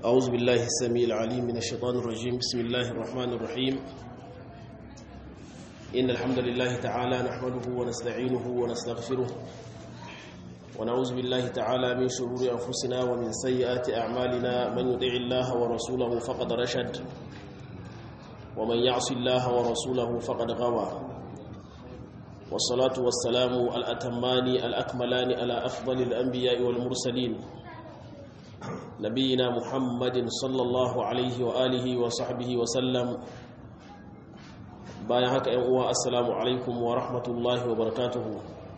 أعوذ بالله السميع العليم من الشيطان الرجيم بسم الله الرحمن الرحيم إن الحمد لله تعالى نحمده ونستعينه ونستغفره ونعوذ بالله تعالى من شرور أنفسنا ومن سيئات أعمالنا من يطع الله ورسوله فقد رشد ومن يعص الله ورسوله فقد غوى والصلاة والسلام الأتمان الأكملان على أفضل الأنبياء والمرسلين نبينا محمد صلى الله عليه وآله وصحبه وسلم bayan haka ‘yan uwa assalamu alaikum wa rahmatullahi wa barakatuhu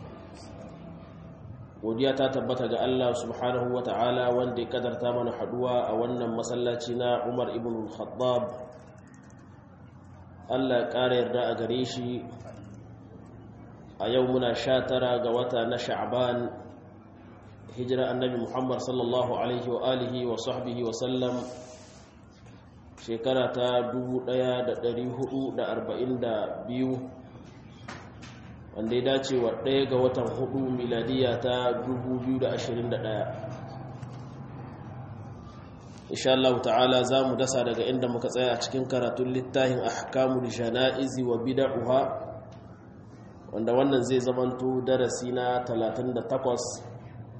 godiya ta tabbata ga Allah subhanahu wa ta'ala wanda ya kadarta mana haduwa a wannan masallaci na Umar ibn al-Khattab Allah ya ƙara yarda a gare shi a yau muna sha tara ga wata na sha'ban hijira annabi muhammad sallallahu alaihi wa alihi wa sahbihi wa sallam shekara ta 1442 wanda ya dace wa ɗaya ga watan hudu miladiya ta 2021 insha Allah ta'ala za mu dasa daga inda muka tsaya a cikin karatun littafin ahkamul jana'izi wa bid'uha wanda wannan zai zamanto darasi na 38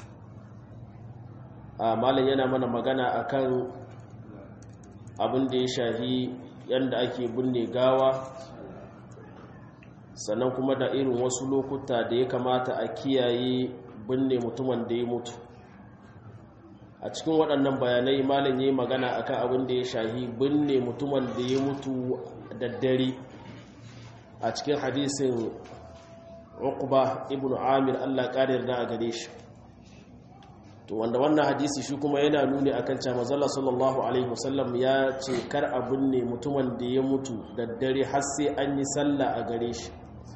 a malin yana mana magana akan abin da ya shafi yadda ake binne gawa sannan kuma da irin wasu lokuta da ya kamata a kiyaye binne mutumin da ya mutu a cikin waɗannan bayanai malin ya yi magana akan abin da ya shafi binne mutumin da ya mutu da dare a cikin hadisin uqba ibn amir Allah ƙarir da a gare shi to wanda wannan hadisi shi kuma yana nuni akan cewa manzon sallallahu alaihi wasallam ya ce kar a binne mutumin da ya mutu da dare har sai an yi sallah a gare shi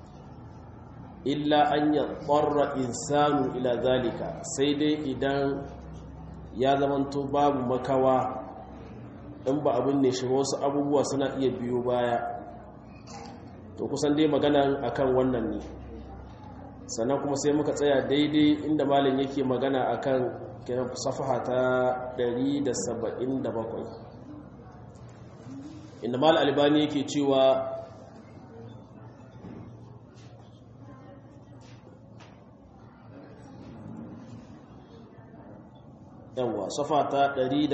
illa an ya tsarra insanu ila zalika sai dai idan ya zamanto babu makawa in ba a binne shi wasu abubuwa suna iya biyo baya to kusan dai maganan akan wannan ne sannan kuma sai muka tsaya daidai inda malin yake magana akan kiran safaha ta 177 inda mal albani yake cewa yawa safa ta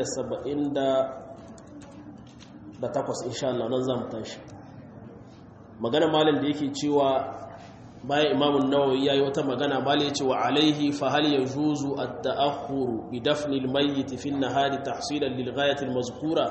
178 insha Allah nan zamu tashi magana malin da yake cewa bayan imamun nawawi yayi wata magana bale yace wa alaihi fa hal yajuzu at-ta'akhkhur bi dafni al-mayyit fi an-nahari tahsilan lil ghayati al-mazkura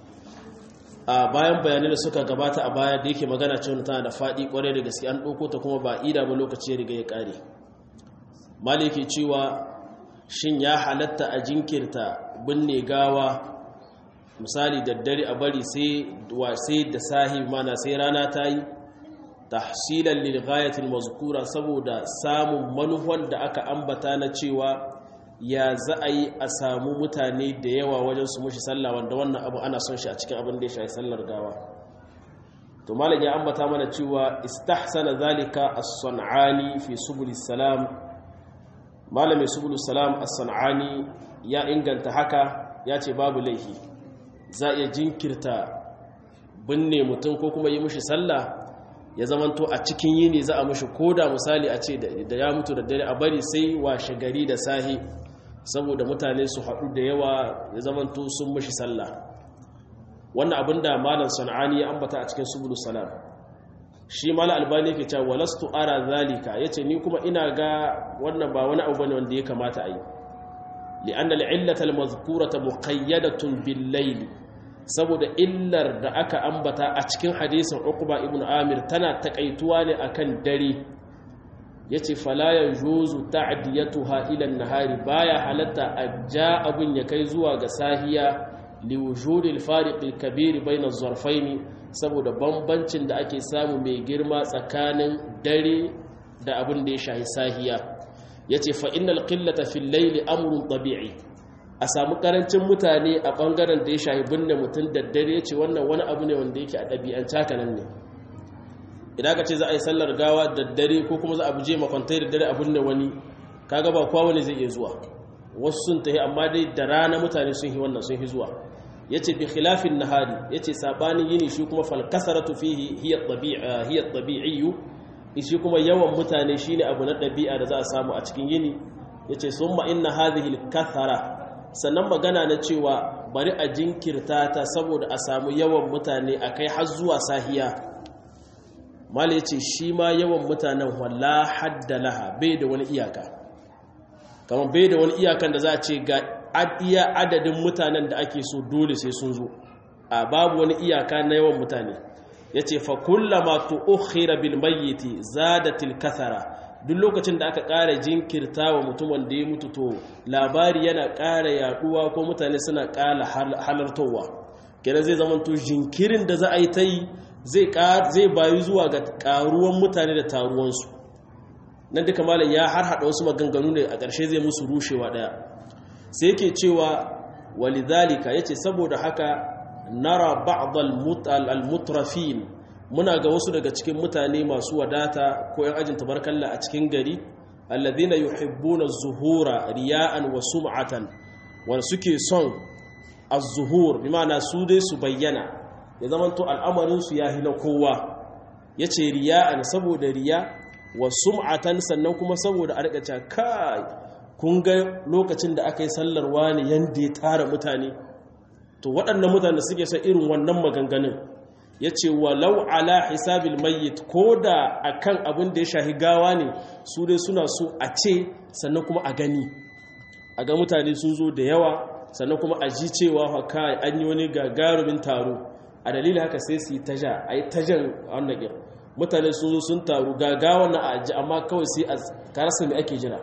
a bayan bayanai da suka gabata a baya da yake magana cewa tana da fadi kware da gaske an dauko ta kuma ba ida ba lokaci ya riga ya kare maliki cewa shin ya halatta a jinkirta binne gawa misali daddare a bari sai wa sai da sahi mana sai rana ta yi tahsilan lil ghayatil mazkura saboda samun manuhan da aka ambata na cewa ya za a yi a samu mutane da yawa wajen su mushi sallah wanda wannan abu ana son shi a cikin abin da ya shafi sallar gawa to malam ya ambata mana cewa istahsana zalika as-sun'ani fi subul salam malamin subul salam as-sun'ani ya inganta haka ya ce babu laifi za a iya jinkirta binne mutum ko kuma yi mushi sallah ya zamanto a cikin yini za a mushi koda misali a ce da ya mutu da dare a bari sai washe gari da sahi saboda mutane su haɗu da yawa ya zamanto sun mushi sallah wannan abin da malam sana'ani ya ambata a cikin subulu salam shi malam albani yake cewa walastu ara zalika yace ni kuma ina ga wannan ba wani abu bane wanda ya kamata a yi li'anna al'illata al-mazkurata muqayyadatun bil-layl saboda illar da aka ambata a cikin hadisin Uqba ibn Amir tana takaituwa ne akan dare yace fala yajuzu ta'diyatuha ila an-nahari baya halatta ajja abun ya kai zuwa ga sahiya li wujudil fariq al-kabir bayna az-zarfayn saboda bambancin da ake samu mai girma tsakanin dare da abin da ya shahi sahiya yace fa innal qillata fil layli amrun tabi'i a samu karancin mutane a bangaren da ya shahi binne mutum da dare ce wannan wani abu ne wanda yake a ɗabi'ance haka nan ne idan ka ce za a yi sallar gawa da dare ko kuma za a buje makwantai da dare a binne wani kaga ba kowa wani zai iya zuwa wasu sun tafi amma dai da rana mutane sun yi wannan sun yi zuwa yace bi khilafin nahari yace sabanin yini shi kuma fal kasaratu fihi hiya tabi'a hiya tabi'iyyu shi kuma yawan mutane shine abu na dabi'a da za a samu a cikin yini yace summa inna hadhihi al kathara sannan magana na cewa bari a jinkirta ta saboda a samu yawan mutane akai har zuwa sahiya mala yace shi ma yawan mutanen walla hadda laha bai da wani iyaka kamar bai da wani iyakan da za a ce ga iya adadin mutanen da ake so dole sai sun zo a babu wani iyaka na yawan mutane ya ce fa kullama tu'khira bil mayyiti zadatil kathara duk lokacin da aka ƙara jinkirta wa mutumin da ya mutu to labari yana ƙara yaduwa ko mutane suna ƙara halartowa kenan zai zama to jinkirin da za a yi ta yi zai bayu zuwa ga ƙaruwan mutane da taruwansu nan duka malam ya har haɗa wasu maganganu ne a ƙarshe zai musu rushewa ɗaya sai yake cewa walidhalika yace saboda haka nara ba'd al-mutrafin muna ga wasu daga cikin mutane masu wadata ko yan ajin tabarkalla a cikin gari alladhina yuhibbuna az-zuhura riya'an wa sum'atan wanda suke son az-zuhur bi ma'ana su dai su bayyana ya zamanto al'amarin su yahi na kowa yace riya'an saboda riya wa sum'atan sannan kuma saboda a rika kai kun ga lokacin da aka yi sallar wani yanda ya tara mutane to waɗannan mutane da suke son irin wannan maganganun ya ce walau ala hisabil mayyit ko da a kan abin da ya shahi gawa ne su dai suna so a ce sannan kuma a gani a ga mutane sun zo da yawa sannan kuma a ji cewa haka an yi wani gagarumin taro a dalilin haka sai su yi taja a yi tajan wannan ƙir mutane sun zo sun taru gagawa na a ji amma kawai sai a karasa mai ake jira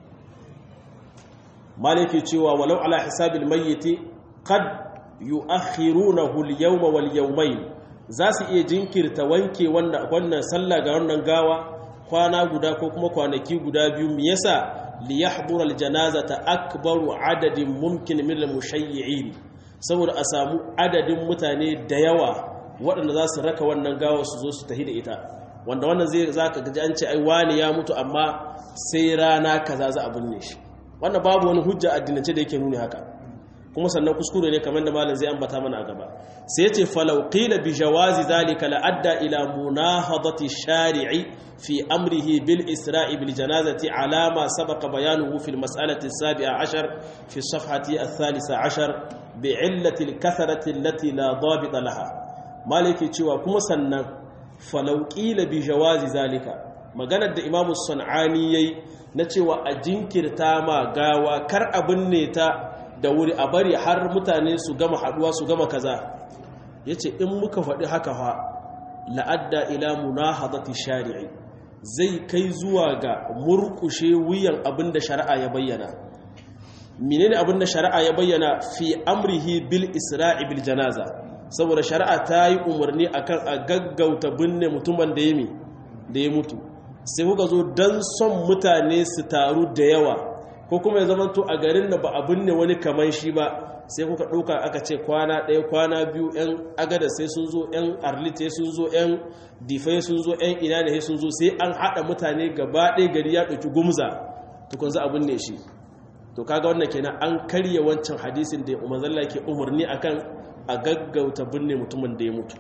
maliki cewa walau ala hisabil mayyiti qad yu'akhirunahu al-yawma wal yawmayn za su iya jinkirta wanke wannan sallah ga wannan gawa kwana guda ko kuma kwanaki guda biyu me yasa li yahdura al-janazata akbaru adadin mumkin min al-mushayyi'in saboda a samu adadin mutane da yawa waɗanda za su raka wannan gawa su zo su tafi da ita wanda wannan zai zaka gaji an ce ai wani ya mutu amma sai rana kaza za a binne shi wannan babu wani hujja addinance da yake nuni haka kuma sannan kuskure ne kamar da malam zai ambata mana a gaba sai yace falau qila bi jawazi zalika la adda ila munahadati shari'i fi amrihi bil isra'i bil janazati ala ma sabaqa bayanuhu fi al mas'alati as-sabi'a 'ashar fi as-safhati ath-thalitha 'ashar bi 'illati al-kathrati allati la dabita laha maliki cewa kuma sannan falau qila bi jawazi zalika maganar da imamu sun'ani yayi na cewa a jinkirta ma gawa kar abin ne ta da wuri a bari har mutane su gama haduwa su gama kaza ya ce in muka faɗi haka fa la'adda ila munahadati shari'i zai kai zuwa ga murkushe wuyan abin da shari'a ya bayyana menene abin da shari'a ya bayyana fi amrihi bil isra'i bil janaza saboda shari'a ta yi umarni akan a gaggauta binne mutumin da ya da ya mutu sai kuka zo don son mutane su taru da yawa ko kuma ya zama to a garin da ba a binne wani kaman shi ba sai kuka ɗauka aka ce kwana ɗaya kwana biyu 'yan agada sai sun zo 'yan arlite sun zo 'yan difai sun zo 'yan ina da sun zo sai an haɗa mutane gaba ɗaya gari ya ɗauki gumza tukun za a binne shi to kaga wannan kenan an karya wancan hadisin da umar zalla ke umarni akan a gaggauta binne mutumin da ya mutu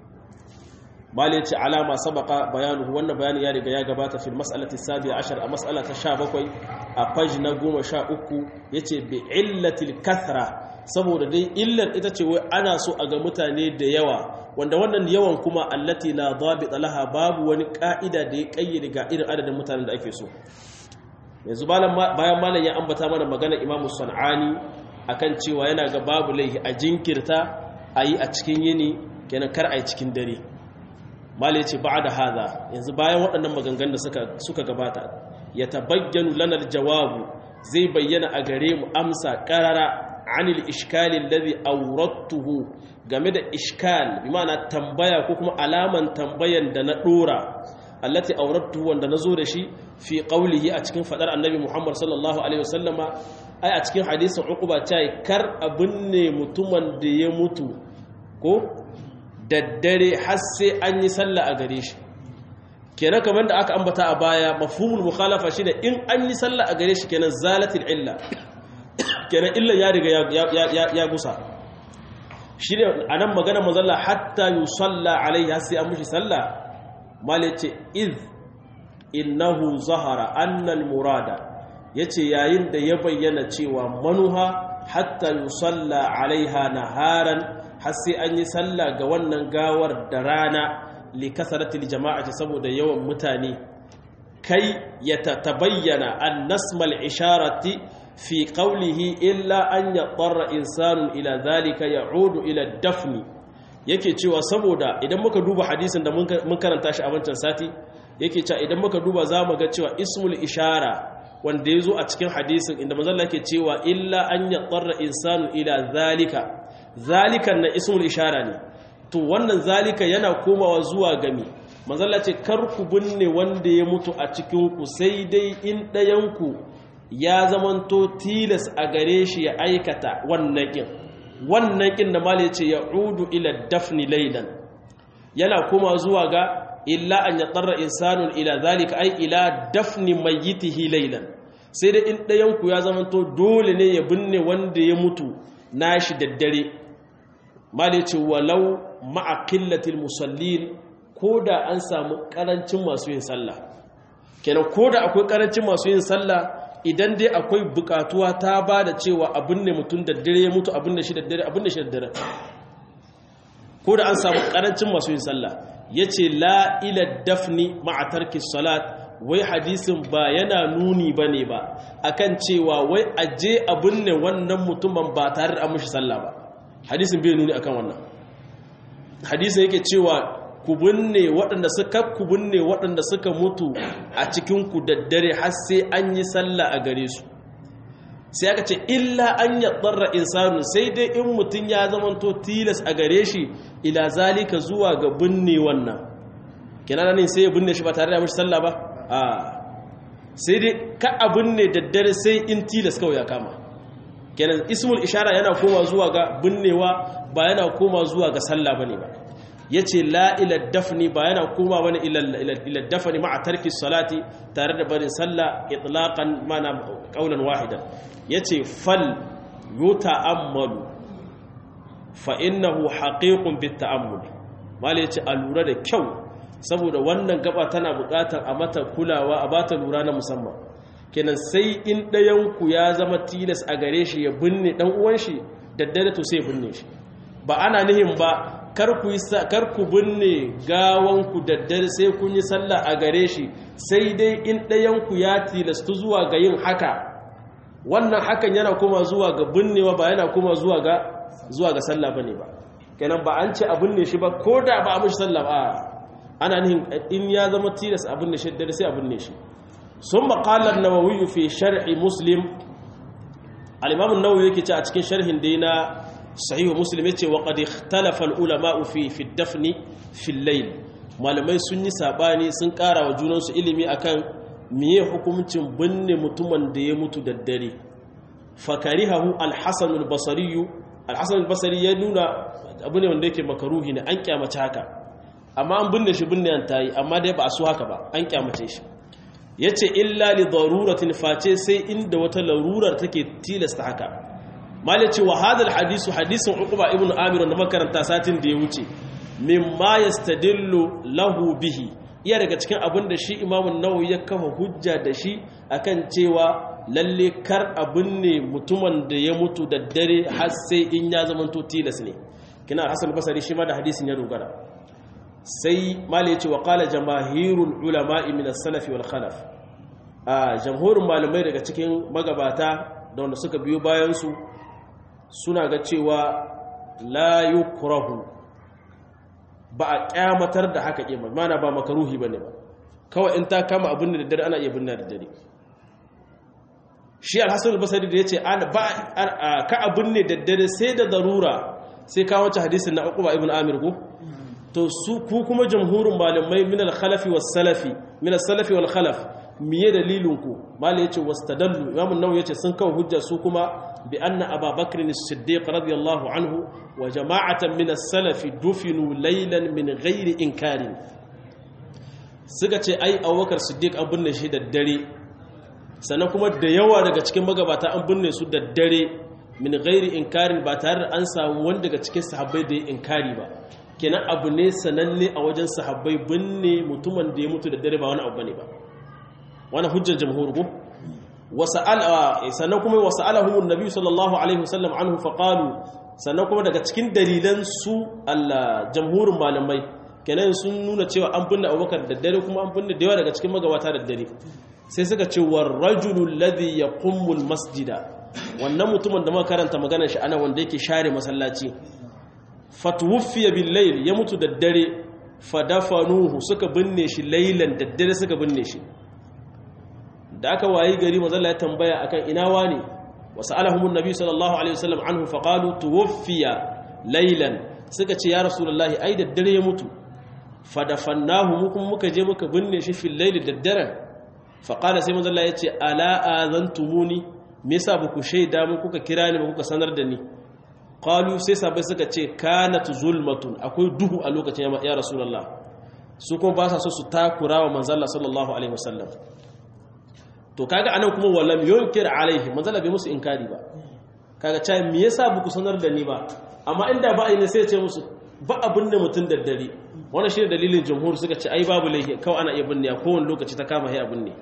bale ce alama sabaka bayanuhu wannan bayani ya riga ya gabata fil mas'alati sabi'a ashar a mas'ala ta 17 a page na 13 yace bi illatil kathra saboda dai illar ita ce wai ana so a ga mutane da yawa wanda wannan yawan kuma allati la dabita laha babu wani ka'ida da ya kayyade ga irin adadin mutanen da ake so yanzu bayan malam ya ambata mana magana imamu sanani akan cewa yana ga babu laihi a jinkirta a yi a cikin yini kenan kar a yi cikin dare mala ce ba da haza yanzu bayan waɗannan maganganun da suka gabata ya tabayyanu lanar jawabu zai bayyana a gare mu amsa ƙarara anil iskalin ladhi aurattuhu game da iskal bi ma'ana tambaya ko kuma alaman tambayan da na ɗora allati aurattuhu wanda na zo da shi fi qaulihi a cikin fadar annabi Muhammad sallallahu alaihi wasallama ai a cikin hadisin uquba ta kar abin ne mutumin da ya mutu ko daddare har sai an yi sallah a gare shi kenan kamar da aka ambata a baya mafhumul mukhalafa shine in an yi sallah a gare shi kenan zalatil illa kenan illa ya riga ya gusa shi ne a nan magana mazalla hatta yi salla alaihi sai an mushi salla mali ce iz innahu zahara annal murada ya ce yayin da ya bayyana cewa manuha hatta yi salla alaiha naharan har sai an yi salla ga wannan gawar da rana likasaratil jama'ati saboda yawan mutane kai ya tabayyana an nasmal isharati fi qawlihi illa an yadarra insanun ila zalika ya'udu ila dafni yake cewa saboda idan muka duba hadisin da mun karanta shi a wancan sati yake cewa idan muka duba zamu ga cewa ismul ishara wanda yazo a cikin hadisin inda manzo Allah yake cewa illa an yadarra insanun ila zalika zalikan na ismul ishara ne to wannan zalika yana komawa zuwa gami manzalla ce kar ku binne wanda ya mutu a cikinku sai dai in ɗayanku ya zamanto tilas a gare shi ya aikata wannan ƙin wannan ƙin da mala ce ya udu ila dafni lailan yana koma zuwa ga illa an ya tsarra insanun ila zalika ai ila dafni mayyitihi lailan sai dai in ɗayanku ya zamanto dole ne ya binne wanda ya mutu nashi daddare mala ce walau ma'a qillatil musallin ko da an samu karancin masu yin sallah kenan ko da akwai karancin masu yin sallah idan dai akwai bukatuwa ta ba da cewa abin ne mutum da dare ya mutu abin da shi da dare abin da shi da dare ko da an samu karancin masu yin sallah ya ce la ila dafni ma'atarki salat wai hadisin ba yana nuni ba ne ba akan cewa wai aje abin ne wannan mutumin ba tare da an mushi sallah ba hadisin bai nuni akan wannan hadisin yake cewa ku binne waɗanda suka ku binne waɗanda suka mutu a cikin ku daddare har sai an yi sallah a gare su sai aka ce illa an ya tsarra insanu sai dai in mutum ya zamanto tilas a gare shi ila zalika zuwa ga binne wannan kenan ne sai ya binne shi ba tare da mishi sallah ba a sai dai ka a binne daddare sai in tilas kawai ya kama kenan ismul ishara yana koma zuwa ga binnewa ba yana koma zuwa ga sallah bane ba yace la ila dafni ba yana koma wani ila dafni ma'a tarki salati tare da barin sallah itlaqan mana qaulan wahidan yace fal yuta'ammalu fa innahu haqiqun bit ta'ammul mal yace a lura da kyau saboda wannan gaba tana buƙatar a mata kulawa a bata lura na musamman kenan sai in ɗayanku ya zama tilas a gare shi ya binne ɗan uwan shi daddare to sai binne shi ba ana nihin ba kar ku binne gawanku daddare sai kun yi sallah a gare shi sai dai in ɗayanku ya tilastu zuwa ga yin haka wannan hakan yana kuma zuwa ga binnewa ba yana kuma zuwa ga zuwa ga sallah bane ba kenan ba an ce a binne shi ba ko da ba a mishi sallah ba ana nihin in ya zama tilas a binne shi daddare sai a binne shi ثم قال النووي في شرح مسلم الإمام النووي يكي a cikin sharhin dina صحيح مسلم yace wa qad ikhtalafa al-ulama fi fi ad-dafn fi al-layl malamai sun yi sabani sun kara wa junan su ilimi akan miye hukuncin binne mutumin da ya mutu da dare fakarihahu al-hasan al-basri al-hasan al-basri ya nuna abu ne wanda yake makaruhi ne an kyamace haka amma an binne shi binne an tayi amma dai ba a so haka ba an kyamace shi ya ce illa li daruratin face sai inda wata larurar take tilasta haka malai ce wa hadal hadisu hadisin uquba ibn amir da makaranta satin da ya wuce mimma yastadillu lahu bihi iya daga cikin abin da shi imamun nawawi ya kafa hujja da shi akan cewa lalle kar abin ne mutumin da ya mutu da dare har sai in ya zamanto tilas ne kina hasan basari shi ma da hadisin ya dogara sai mali ya ce wa kala jamahirul ulama'i min as-salafi wal khalaf a jamhurin malamai daga cikin magabata da wanda suka biyo bayan su suna ga cewa la yukrahu ba a kyamatar da haka ke mana ba makaruhi bane ba kawai in ta kama abin da dare ana iya binna da dare shi al-hasan al-basri da yace ana ba ka abin ne da dare sai da darura sai ka wace hadisin na uquba ibn amir ko to su ku kuma jamhurin malamai min al-khalafi was-salafi min as-salafi wal khalaf miye dalilin ku malai yace wastadallu imam an-nawawi yace sun kawo hujja su kuma bi anna ababakr as-siddiq radiyallahu anhu wa jama'atan min as-salafi dufinu laylan min ghairi inkarin suka ce ai abubakar siddiq an binne shi da dare sannan kuma da yawa daga cikin magabata an binne su da dare min ghairi inkarin ba tare da an samu wanda daga cikin sahabbai da ya inkari ba kenan abu ne sananne a wajen sahabbai binne mutumin da ya mutu da dare ba wani abu bane ba wani hujjar jamhur ko sannan kuma wasu alahumun nabi sallallahu alaihi wasallam anhu faƙalu sannan kuma daga cikin dalilan su Allah jamhurin malamai kenan sun nuna cewa an binne abubakar da dare kuma an binne da yawa daga cikin magabata da dare sai suka ce war rajulul ladhi yaqumul masjida wannan mutumin da muka karanta maganar shi ana wanda yake share masallaci fatwuffiya bil layl ya mutu da dare fadafanuhu suka binne shi laylan da dare suka binne shi da aka wayi gari mazalla ya tambaya akan ina wani wasu alahumun nabi sallallahu alaihi wasallam anhu faqalu tuwaffiya laylan suka ce ya rasulullahi ai da dare ya mutu fadafannahu mu kuma muka je muka binne shi fil layli da dare faqala sai mazalla ya ce ala azantumuni me yasa ba ku shaida mu kuka kira ni ba kuka sanar da ni qalu sai sabai suka ce kanat zulmatun akwai duhu a lokacin ya rasulullah su kuma ba sa so su takura wa manzalla sallallahu alaihi wasallam to kaga anan kuma walam yunkir alaihi manzala bai musu inkari ba kaga cewa me yasa buku sanar da ni ba amma inda ba ai ne sai ce musu ba abin da mutun daddare wannan shine dalilin jumhur suka ce ai babu laifi kawai ana iya binne a kowane lokaci ta kama hay abin ne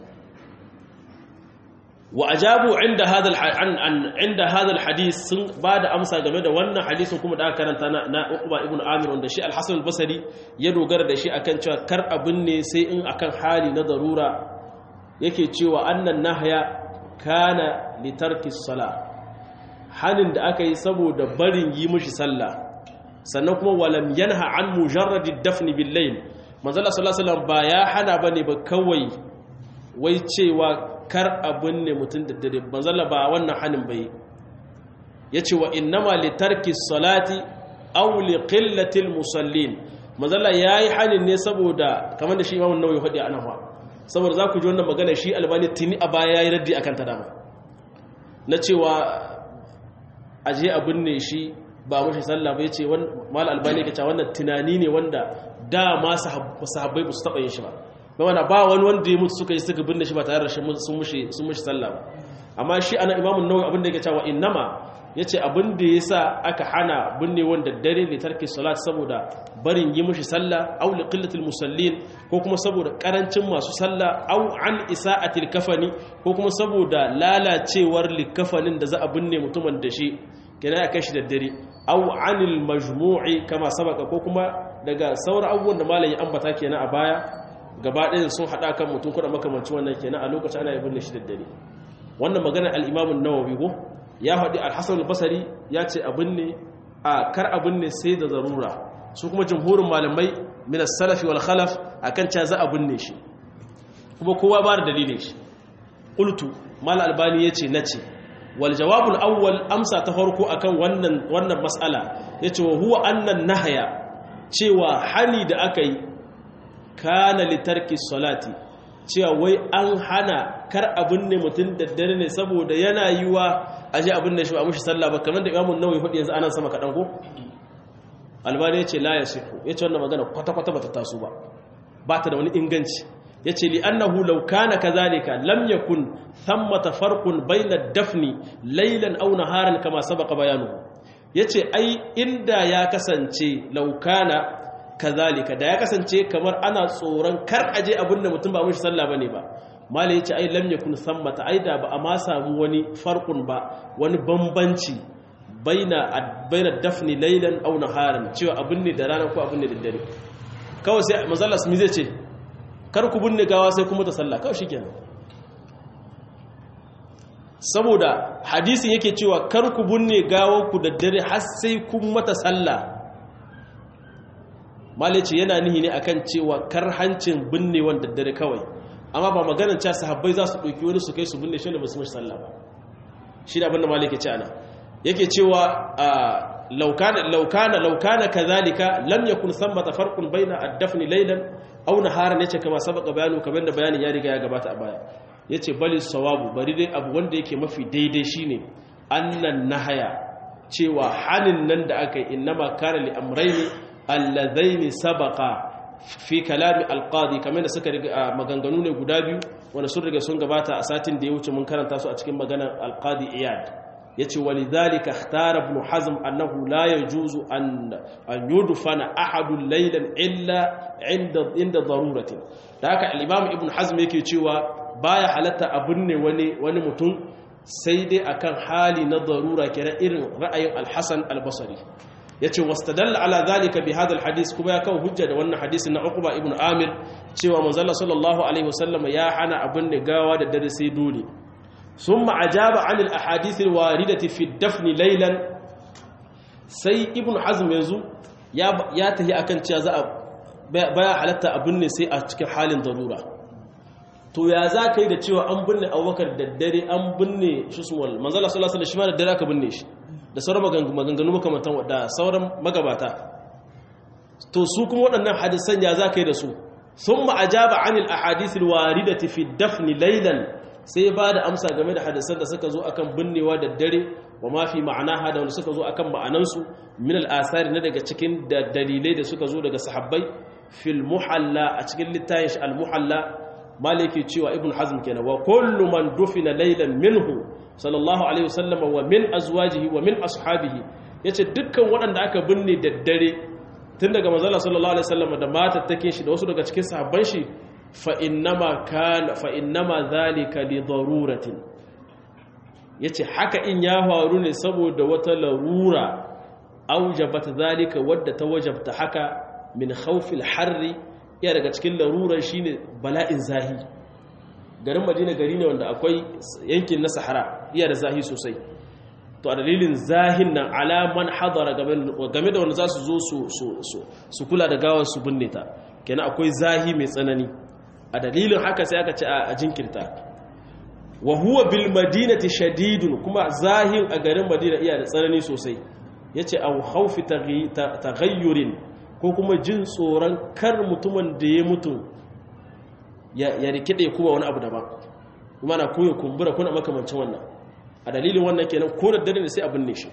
wa ajabu inda hada an inda hada alhadith sun bada amsa game da wannan hadisin kuma da aka karanta na, na Uqba ibn Amir wanda shi al-Hasan al-Basri ya dogara da shi akan cewa kar abin ne sai in akan hali na darura yake cewa annan nahya kana litarki sala hanin da aka yi saboda barin yi mishi sallah sannan kuma walam yanha an mujarradi dafni bil layl manzala sallallahu alaihi wasallam ba ya hana bane ba kawai wai cewa kar abun ne mutun da dare manzala ba wannan hanin bai yace wa innama litarki salati aw li qillati al musallin manzala yayi hanin ne saboda kamar da shi imamu nawawi hadi anan wa saboda za ku ji wannan magana shi albani tuni a baya ya yi raddi akan ta dama na cewa aje abin ne shi ba mashi sallah bai ce mal albani ka cewa wannan tunani ne wanda dama sahabbai ba su taɓa yin shi ba ba wanda ba wani wanda ya mutu suka yi suka binne shi ba tare da sun mushi sallah ba amma shi ana imamun nawawi abin da yake cewa innama ya ce abin da ya sa aka hana binne wanda dare ne tarki salat saboda barin yi mushi sallah au li qillatil musallin ko kuma saboda karancin masu sallah au an isa'atil kafani ko kuma saboda lalacewar likafanin da za a binne mutumin da shi kenan ya kashi da dare au anil majmu'i kama sabaka ko kuma daga sauran abubuwan da malam ya ambata kenan a baya gaba ɗaya sun haɗa kan mutum kuɗa makamancin wannan kenan a lokacin ana yi binne shi da dare wannan magana al-imam an-nawawi ko ya haɗi alhassan albasari ya ce abin ne a kar abin ne sai da zarura su kuma jamhurin malamai minas salafi wal khalaf a kan ca za abin ne shi kuma kowa ba da dalilin shi ƙultu mal albani ya ce na ce wal jawabul awwal amsa ta farko akan wannan wannan mas'ala ya ce wa huwa annan nahaya cewa hani da aka yi kana litarki salati cewa wai an hana kar abin ne mutum da dare ne saboda yana yi wa aje abin da shi ba mushi sallah ba kamar da imamun nawawi hudu yanzu anan sama kaɗan ko albani ya ce la ya siku ya ce wannan magana kwata-kwata ba ta taso ba ba ta da wani inganci ya ce li annahu law kana kadhalika lam yakun thammata farqun bayna dafni laylan aw naharan kama sabaqa bayanuhu yace ai inda ya kasance law kana kazalika da ya kasance kamar ana tsoron kar aje abin da mutum ba mushi sallah bane ba malai yace ai lam yakun sammata ai da ba a ma samu wani farqun ba wani bambanci baina baina dafni laylan aw naharan cewa abin ne da rana ko abin ne da dare kawai sai manzala su zai ce kar ku binne gawa sai kuma ta sallah kawai shikenan saboda hadisin yake cewa kar ku binne gawar ku da dare har sai kun mata sallah malice yana nihi ne akan cewa kar hancin binnewan daddare kawai amma ba maganar cewa sahabbai za su ɗauki wani su kai su binne shi ne ba su mashi sallah ba shi da abinda malike ce ana yake cewa laukana laukana laukana kazalika lam yakun thammata farqun baina ad-dafn laylan aw naharan yace kama sabaka bayanu kamar da bayanin ya riga ya gabata a baya yace bali sawabu bari dai abu wanda yake mafi daidai shine annan nahaya cewa hanin nan da aka yi innama kana li amrayni allazaini sabaqa fi kalami alqadi kamar da suka riga maganganu ne guda biyu wanda sun riga sun gabata a satin da ya wuce mun karanta su a cikin maganar alqadi iyad yace walidhalika ikhtara ibn hazm annahu la yajuzu an an yudfana ahadun laylan illa inda inda daruratin da haka al-imam ibn hazm yake cewa baya halatta abun ne wani wani mutum sai dai akan hali na darura kira irin ra'ayin al-hasan al-basri yace wastadalla ala zalika bi hadha al-hadith kuma ya kawo hujja da wannan hadisin na Uqba ibn Amir cewa manzo sallallahu alaihi wasallam ya hana abun ne gawa da dare sai dole ثم أجاب عن الأحاديث الواردة في الدفن ليلا سي ابن حزم يزو يا تهي أكن تشازا baya halatta abin ne sai a cikin halin darura to ya za ka yi da cewa an binne abubakar da dare an binne shi suwal manzala sallallahu alaihi wasallam da dare aka binne shi da sauran maganganu makamantan da sauran magabata to su kuma waɗannan hadisan ya za ka yi da su thumma ajaba anil ahadith alwaridati fi dafni laylan sai ba da amsa game da hadisan da suka zo akan binnewa da dare wa ma fi ma'anaha da wanda suka zo akan ma'anansu min al-asari na daga cikin da dalilai da suka zo daga sahabbai fil muhalla a cikin littafin shi al-muhalla maliki cewa ibn hazm kenan wa kullu man dufina laylan minhu sallallahu alaihi wasallam wa min azwajihi wa min ashabihi yace dukkan waɗanda aka binne da dare tun daga manzon sallallahu alaihi wasallam da matattakin shi da wasu daga cikin sahabban shi fa'innama fa'inama zalika li daruratin ya ce haka in ya faru ne saboda wata larura aujabata zalika wadda ta wajabta haka min haufil harri iya daga cikin larurar shine bala'in zahi garin madina gari ne wanda akwai yankin na sahara iya da zahi sosai to a dalilin zahin nan alaman hadara game da wanda za su zo su kula da gawar su binne ta kenan akwai zahi mai tsanani a dalilin haka sai aka ce a jinkirta wa huwa bil madinati shadidun kuma zahin a garin madina iya da tsanani sosai yace au khawfi taghayyurin ko kuma jin tsoron kar mutumin da ya mutu ya rikide kuma wani abu daban kuma na koyi kumbura kuna makamancin wannan a dalilin wannan kenan ko da dare ne sai abin ne shi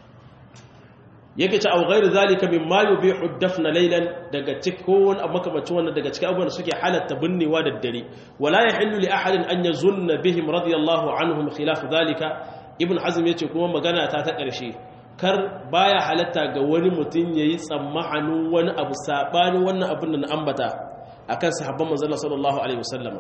yake ci au ghairu zalika mimma yubihu dafna laylan daga cikin wani abu makamacin wannan daga cikin abubuwan da suke halatta binnewa da dare wala yahillu li ahadin an yazunna bihim radiyallahu anhum khilaf zalika ibn hazm yace kuma magana ta ta karshe kar baya halatta ga wani mutum yayi tsammanin wani abu sabanin wannan abin da na ambata akan sahabban manzon sallallahu alaihi wasallama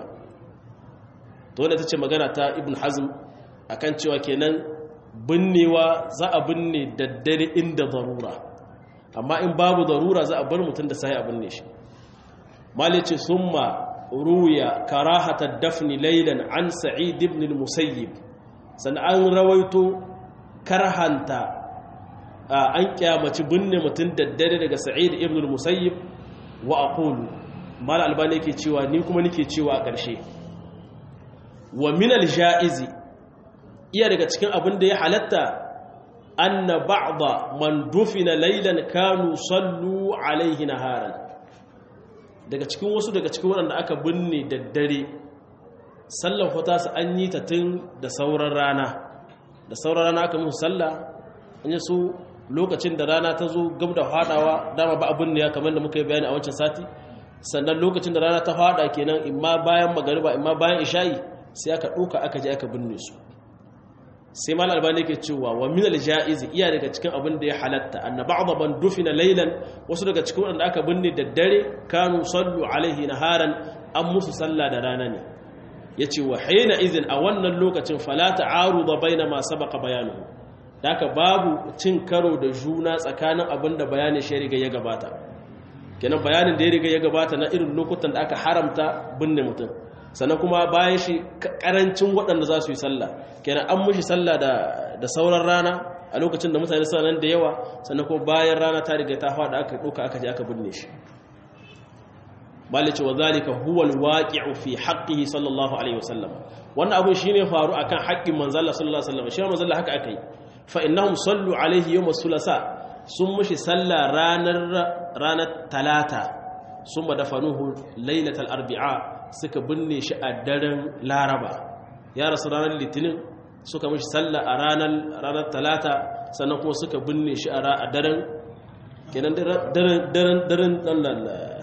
to wannan tace magana ta ibn hazm akan cewa kenan binnewa za a binne daddare inda zarura amma in babu zarura za a bar mutum da sai a binne shi malice summa ruya karahata dafni laylan an sa'id ibn al-musayyib san an rawaito karhanta an kyamaci binne mutum daddare daga sa'id ibn al-musayyib wa aqulu mal albani yake cewa ni kuma nake cewa a ƙarshe wa min al-ja'izi iya daga cikin abin da ya halatta anna ba'da man dufina laylan kanu sallu alaihi naharan daga cikin wasu daga cikin waɗanda aka binne da dare sallan fata su an yi ta tun da sauran rana da sauran rana aka musu sallah an yi su lokacin da rana ta zo gab da fadawa dama ba abin ne ya kamar da muka yi bayani a wancan sati sannan lokacin da rana ta fada kenan imma bayan magariba imma bayan isha'i sai aka ɗauka aka je aka binne su sai mal albani yake cewa wa min aljaiz iya daga cikin abin da ya halatta anna ba'd man dufina laylan wasu daga cikin wanda aka binne da dare kanu sallu alaihi naharan an musu sallah da rana ne yace wa hayna idhin a wannan lokacin fala ta'aruda baina ma sabaqa bayanuhu daka babu cin karo da juna tsakanin abin da bayanin shi riga ya gabata kenan bayanin da ya riga ya gabata na irin lokutan da aka haramta binne mutum sannan kuma bayan shi karancin waɗanda za su yi sallah kenan an mushi sallah da sauran rana a lokacin da mutane suna nan da yawa sannan kuma bayan rana ta riga ta faɗa aka ɗauka aka je aka binne shi malice wa zalika huwa alwaqi'u fi haqqihi sallallahu alaihi wasallam wannan abun shine faru akan haƙƙin manzo Allah sallallahu alaihi wasallam shi manzo Allah haka akai fa innahum sallu alaihi yawm as-sulasa sun mushi sallah ranar ranar talata summa dafanuhu lailatal arbi'a suka binne shi a daren laraba ya rasu ranar litinin suka mishi sallah a ranar talata sannan kuma suka binne shi a daren kenan daren daren daren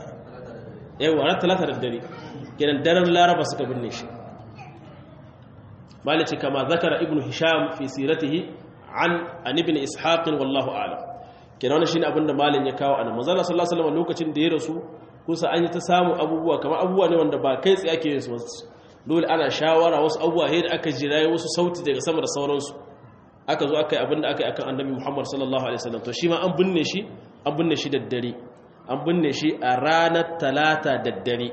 yawa ranar talata da dare kenan daren laraba suka binne shi malice kama zakara ibn hisham fi siratihi an an ibn ishaq wallahu a'lam kenan wannan shine abinda malin ya kawo anan manzo Allah sallallahu alaihi wasallam lokacin da ya rasu kusa an yi ta samu abubuwa kamar abubuwa ne wanda ba kai tsaye ake yin su dole ana shawara wasu abubuwa da aka jiraye wasu sauti daga sama da sauransu aka zo aka yi abinda aka yi akan annabi Muhammad sallallahu alaihi wasallam to shi ma an binne shi an binne shi daddare an binne shi a ranar talata daddare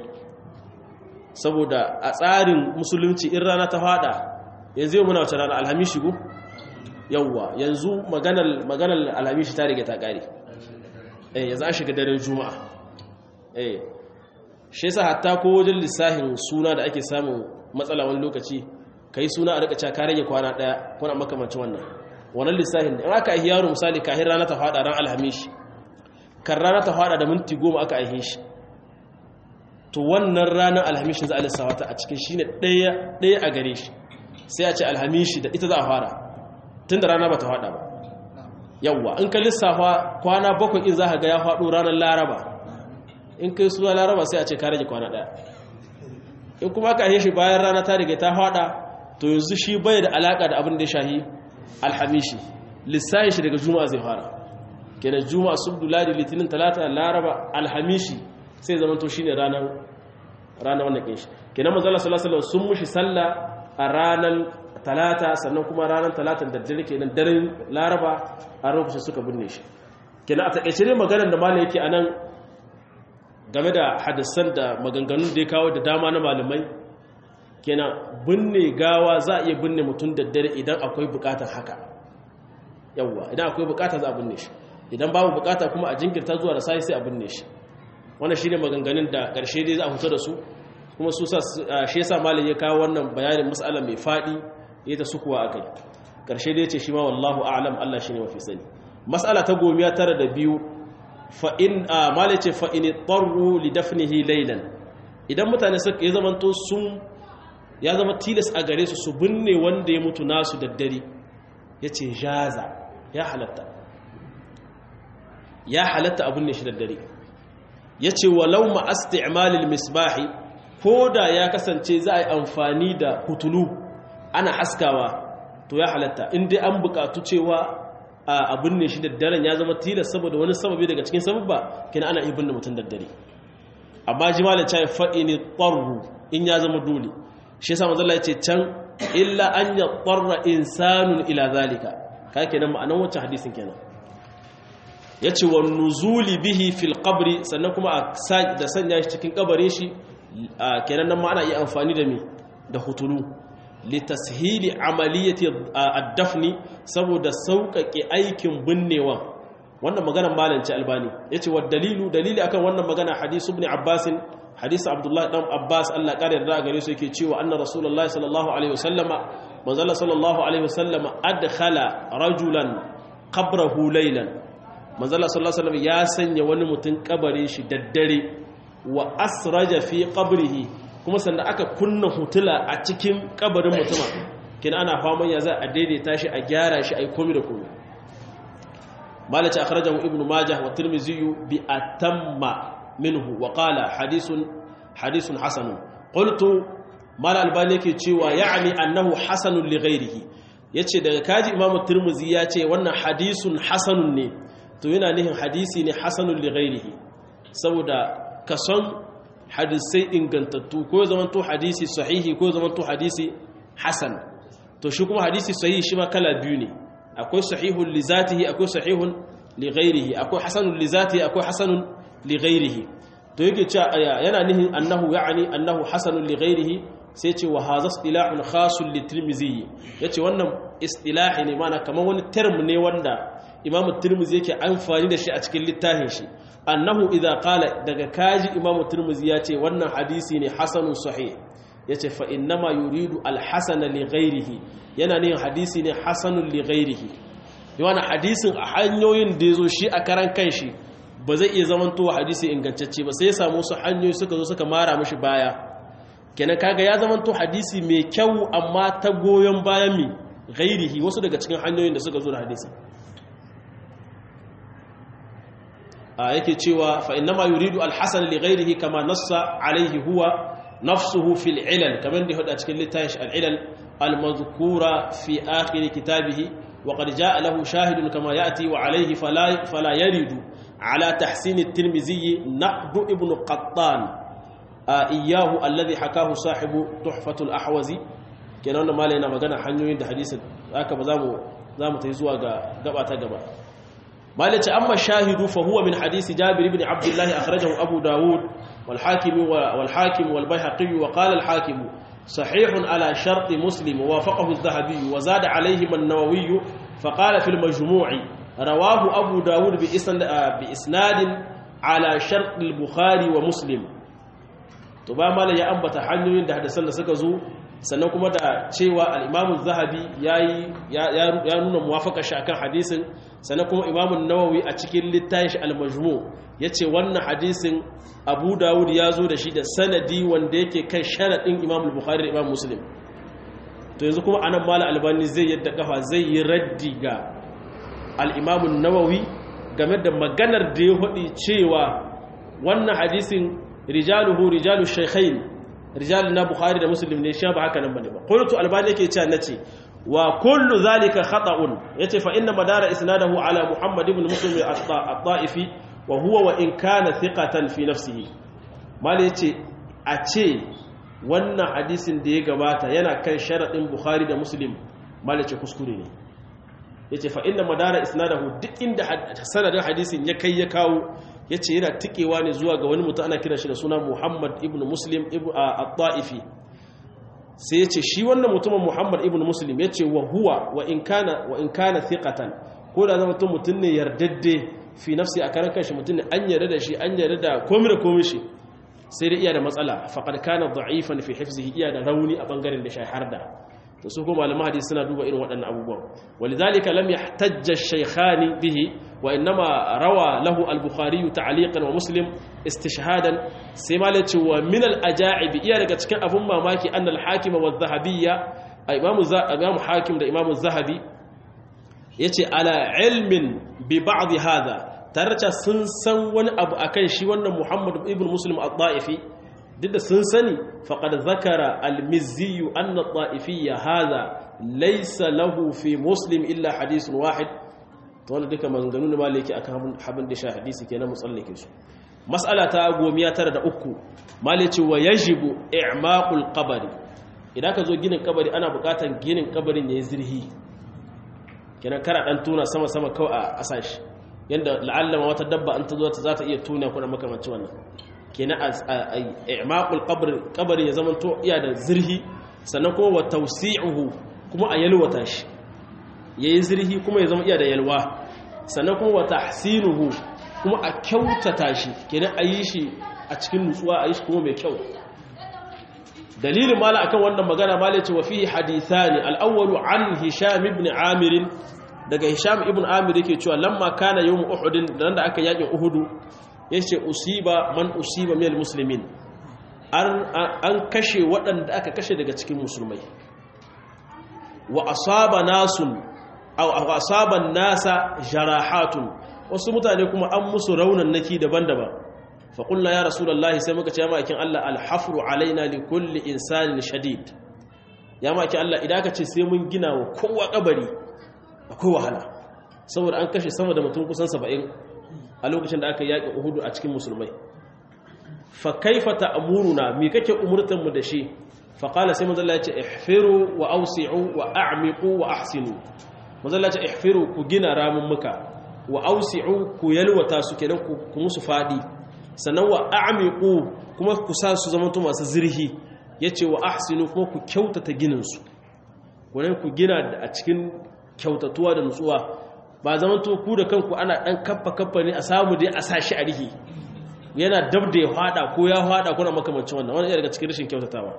saboda a tsarin musulunci in rana ta fada yanzu yau muna wace rana alhamishi go yawwa yanzu maganar maganar alhamishi ta rige ta kare eh yanzu an shiga daren juma'a eh shi yasa hatta ko wajen lissahin suna da ake samun matsala wani lokaci kai suna a rika cewa ka rage kwana daya kuna makamancin wannan wannan lissahin in aka yi yaro misali kahin rana ta fada ran alhamishi kan rana ta fada da minti goma aka aihe shi to wannan ranar alhamishin za a lissawa ta a cikin shi ne ɗaya a gare shi sai a ce alhamishi da ita za a fara tun da rana ba ta fada ba yawwa in ka lissafa kwana bakwai in za ka ga ya faɗo ranar laraba in kai suna laraba sai a ce ka rage kwana ɗaya in kuma ka aihe shi bayan rana ta riga ta fada to yanzu shi bai da alaƙa da abin da ya shahi alhamishi lissahin shi daga juma'a zai fara kenan juma'a subdu ladi litinin talata laraba alhamishi sai zama to shine ranar ranar wannan kin shi kenan manzo Allah sallallahu alaihi sun mushi sallah a ranar talata sannan kuma ranar talatan da dare kenan daren laraba a lokacin suka binne shi kenan a takeice ne maganar da malai yake anan game da hadisan da maganganun da ya kawo da dama na malamai kenan binne gawa za a iya binne mutum da dare idan akwai bukatar haka yawwa idan akwai bukata za a binne shi idan babu bukata kuma a jinkirta zuwa da sai sai a binne shi wannan shine maganganun da karshe dai za a fito da su kuma su sa shi yasa malam ya kawo wannan bayanin mas'ala mai fadi ya ta sukuwa akai karshe dai yace shi ma wallahu a'lam Allah shine mafi sani mas'ala ta gomiya tara da biyu fa in malam yace fa in tarru li dafnihi laylan idan mutane suka ya zamanto sun ya zama tilas a gare su su binne wanda ya mutu nasu daddare yace jaza ya halatta ya halatta abin ne shi da dare ya ce walau ma'asti'amalil misbahi ko da ya kasance za a yi amfani da hutulu ana haskawa to ya halatta inda an bukatu cewa abin ne shi da daren ya zama tilas saboda wani sababi daga cikin sababba kina ana ibin da mutum da dare amma jimalin cewa faɗi ne ƙwarru in ya zama dole shi yasa manzala ya ce can illa an ya ƙwarra insanun ila zalika ka kenan ma'anan wancan hadisin kenan ya ce wa nuzuli bihi fil qabri sannan kuma da sanya shi cikin kabare shi kenan nan ma ana iya amfani da mi da hutulu li tashili amaliyati ad-dafni saboda sauƙaƙe aikin binnewa wannan maganar malanci albani yace wa dalilu dalili akan wannan magana hadisi ibn abbas hadisi abdullah dan abbas Allah kare da gare su yake cewa anna rasulullahi sallallahu alaihi wasallama manzala sallallahu alaihi wasallama adkhala rajulan qabrahu laylan manzala sallallahu alaihi ya sanya wani mutum kabare shi daddare wa asraja fi qabrihi kuma sannan aka kunna hutula a cikin kabarin mutuma kin ana faman ya za a daidaita shi a gyara shi ai komai da komai malaci akhrajahu ibnu majah wa tirmidhi bi atamma minhu wa qala hadithun hadithun hasan qultu mala albani yake cewa ya'ni annahu hasanun li ghairihi yace daga kaji imamu tirmidhi ya ce wannan hadisun hasanun ne to yana nihin hadisi ne hasanun li ghairihi saboda kason hadisai ingantattu ko zamanto hadisi sahihi ko zamanto hadisi hasan to shi kuma hadisi sahihi shi ma kala biyu ne akwai sahihun li zatihi akwai sahihun li ghairihi akwai hasanun li zatihi akwai hasanun li ghairihi to yake cewa yana nihin annahu ya'ni annahu hasanun li ghairihi sai ce wa hadha istilahun khasun li tirmizi yace wannan istilahi ne mana kamar wani term ne wanda imamu tirmizi yake amfani da shi a cikin littafin shi annahu idza qala daga kaji imamu tirmizi ya ce wannan hadisi ne hasanun sahih yace fa innama yuridu alhasana li ghairihi yana ne hadisi ne hasanun li ghairihi yana hadisin a hanyoyin da yazo shi a karan kanshi ba zai iya zamantowa hadisi ingantacce ba sai ya samu su hanyoyi suka zo suka mara mishi baya kenan kaga ya zamanto hadisi mai kyau amma ta goyon bayan mi ghairihi wasu daga cikin hanyoyin da suka zo da hadisi a yake cewa fa innama yuridu alhasan li ghairihi kama nassa alaihi huwa nafsuhu fil ilal kamar da hada cikin littafin al-ilal al-mazkura fi akhir kitabihi وقد جاء له شاهد كما يأتي وعليه فلا, فلا يرد على تحسين الترمذي نقد ابن قطان آه إياه الذي حكاه صاحب تحفة الأحوزي kenan wannan malai yana magana hanyoyin da hadisin haka ba zamu zamu tayi zuwa ga gaba ta gaba malai ce amma shahidu fa huwa min hadisi jabir ibn abdullah akhrajahu abu daud wal hakim wal hakim wal bayhaqi wa qala al hakim sahih ala shart muslim wa wafaqahu adh-dhahabi wa zada alayhi an-nawawi fa qala fi al-majmu' rawahu abu daud bi isnad bi isnad ala shart al-bukhari wa muslim to ba malai ya ambata hanyoyin da hadisan da suka zo sannan kuma da cewa al'imamun zahabi ya nuna muwafaka shi akan hadisin sannan kuma imamun nawawi a cikin littayin shi al-majmu ya ce wannan hadisin abu dawud ya zo da shi da sanadi wanda yake kan sharaɗin imamul bukhari da imam muslim to yanzu kuma anan mala albani zai yadda kafa zai yi raddi ga al'imamun nawawi game da maganar da ya faɗi cewa wannan hadisin rijaluhu rijalu shaykhain rijal na bukhari da muslim ne shi ba haka nan bane ba qultu albani yake cewa nace wa kullu zalika khata'un yace fa inna madara isnadahu ala muhammad ibn muslim at-ta'ifi wa huwa wa in kana thiqatan fi nafsihi mal yace a ce wannan hadisin da ya gabata yana kan sharadin bukhari da muslim mal yace kuskure ne yace fa inna madara isnadahu duk inda sanadin hadisin ya kai ya kawo ya ce yana tikewa ne zuwa ga wani mutum ana kira shi da suna muhammad ibn muslim al-ta'ifi sai ya ce shi wannan mutumin muhammad ibn muslim ya ce wa huwa wa in kana thiqatan ko da zama mutum mutum ne yardadde fi nafsi a karan kanshi mutum ne an yarda da shi an yarda da komai da komai shi sai da iya da matsala faqad kana da'ifan fi hifzihi iya da rauni a bangaren da shi har da to su kuma malaman hadisi suna duba irin waɗannan abubuwan walidhalika lam yahtajja ash-shaykhani bihi wa innama rawa lahu al-bukhari ta'liqan wa muslim istishhadan sai malai ce wa min al-aja'ib iya daga cikin abun mamaki anna al-hakim wa adh-dhahabiyya imamu imamu hakim da imamu zahabi yace ala ilmin bi ba'd hadha tarcha sun san wani abu akan shi wannan muhammad ibn muslim al-da'ifi duk da sun sani faƙad zakara almiziyu anna ta'ifiyya haza laisa lahu fi muslim illa hadisun wahid to wanda duka maganganu ne malaki akan habin da sha hadisi kenan mutsallake su mas'ala ta gomiya tara da uku malaci wa yajibu i'maqul qabri idan ka zo ginin kabari ana buƙatar ginin kabarin yayi zirhi kenan kara dan tuna sama sama kawai a asashi yanda la'allama wata dabba an ta zo ta za ta iya tuna kuna makamancin wannan kenan i'maqul qabr qabri ya zama to iya da zirhi sannan kuma wa tawsi'uhu kuma a yalwata shi yayin zirhi kuma ya zama iya da yalwa sannan kuma wa tahsinuhu kuma a kyautata shi kenan a yi shi a cikin nutsuwa a yi shi kuma mai kyau dalilin mala akan wannan magana mala ce wa fihi hadithani al-awwalu an hisham ibn amir daga hisham ibn amir yake cewa lamma kana yawm uhud dan da aka yaki uhudu ya ce usiba man usiba mil musulmin an kashe waɗanda aka kashe daga cikin musulmai wa asaba nasun wa asaban nasa jarahatun wasu mutane kuma an musu raunan naki daban-daban faƙulla ya rasulallahi sai muka ce ya ma'aikin Allah alhafru alaina li kulli insanin shadid ya ma'aikin Allah idan aka ce sai mun gina wa kowa kabari akwai wahala saboda an kashe sama da mutum kusan saba'in a lokacin da aka yaƙi uhudu a cikin musulmai fa kaifa ta'muruna me kake umurtan mu da shi fa qala sai manzo Allah ya ce ihfiru wa awsi'u wa a'miqu wa ahsinu manzo Allah ya ce ihfiru ku gina ramun muka wa awsi'u ku yalwata su kenan ku musu fadi sannan wa a'miqu kuma ku sa su zama to masu zirhi yace wa ahsinu kuma ku kyautata ginin su wannan ku gina a cikin kyautatuwa da nutsuwa ba zaman to ku da kanku ana dan kaffa kaffa ne a samu dai a sashi a rihi yana dab da ya fada ko ya fada kuna makamancin wannan wannan daga cikin rashin kyautatawa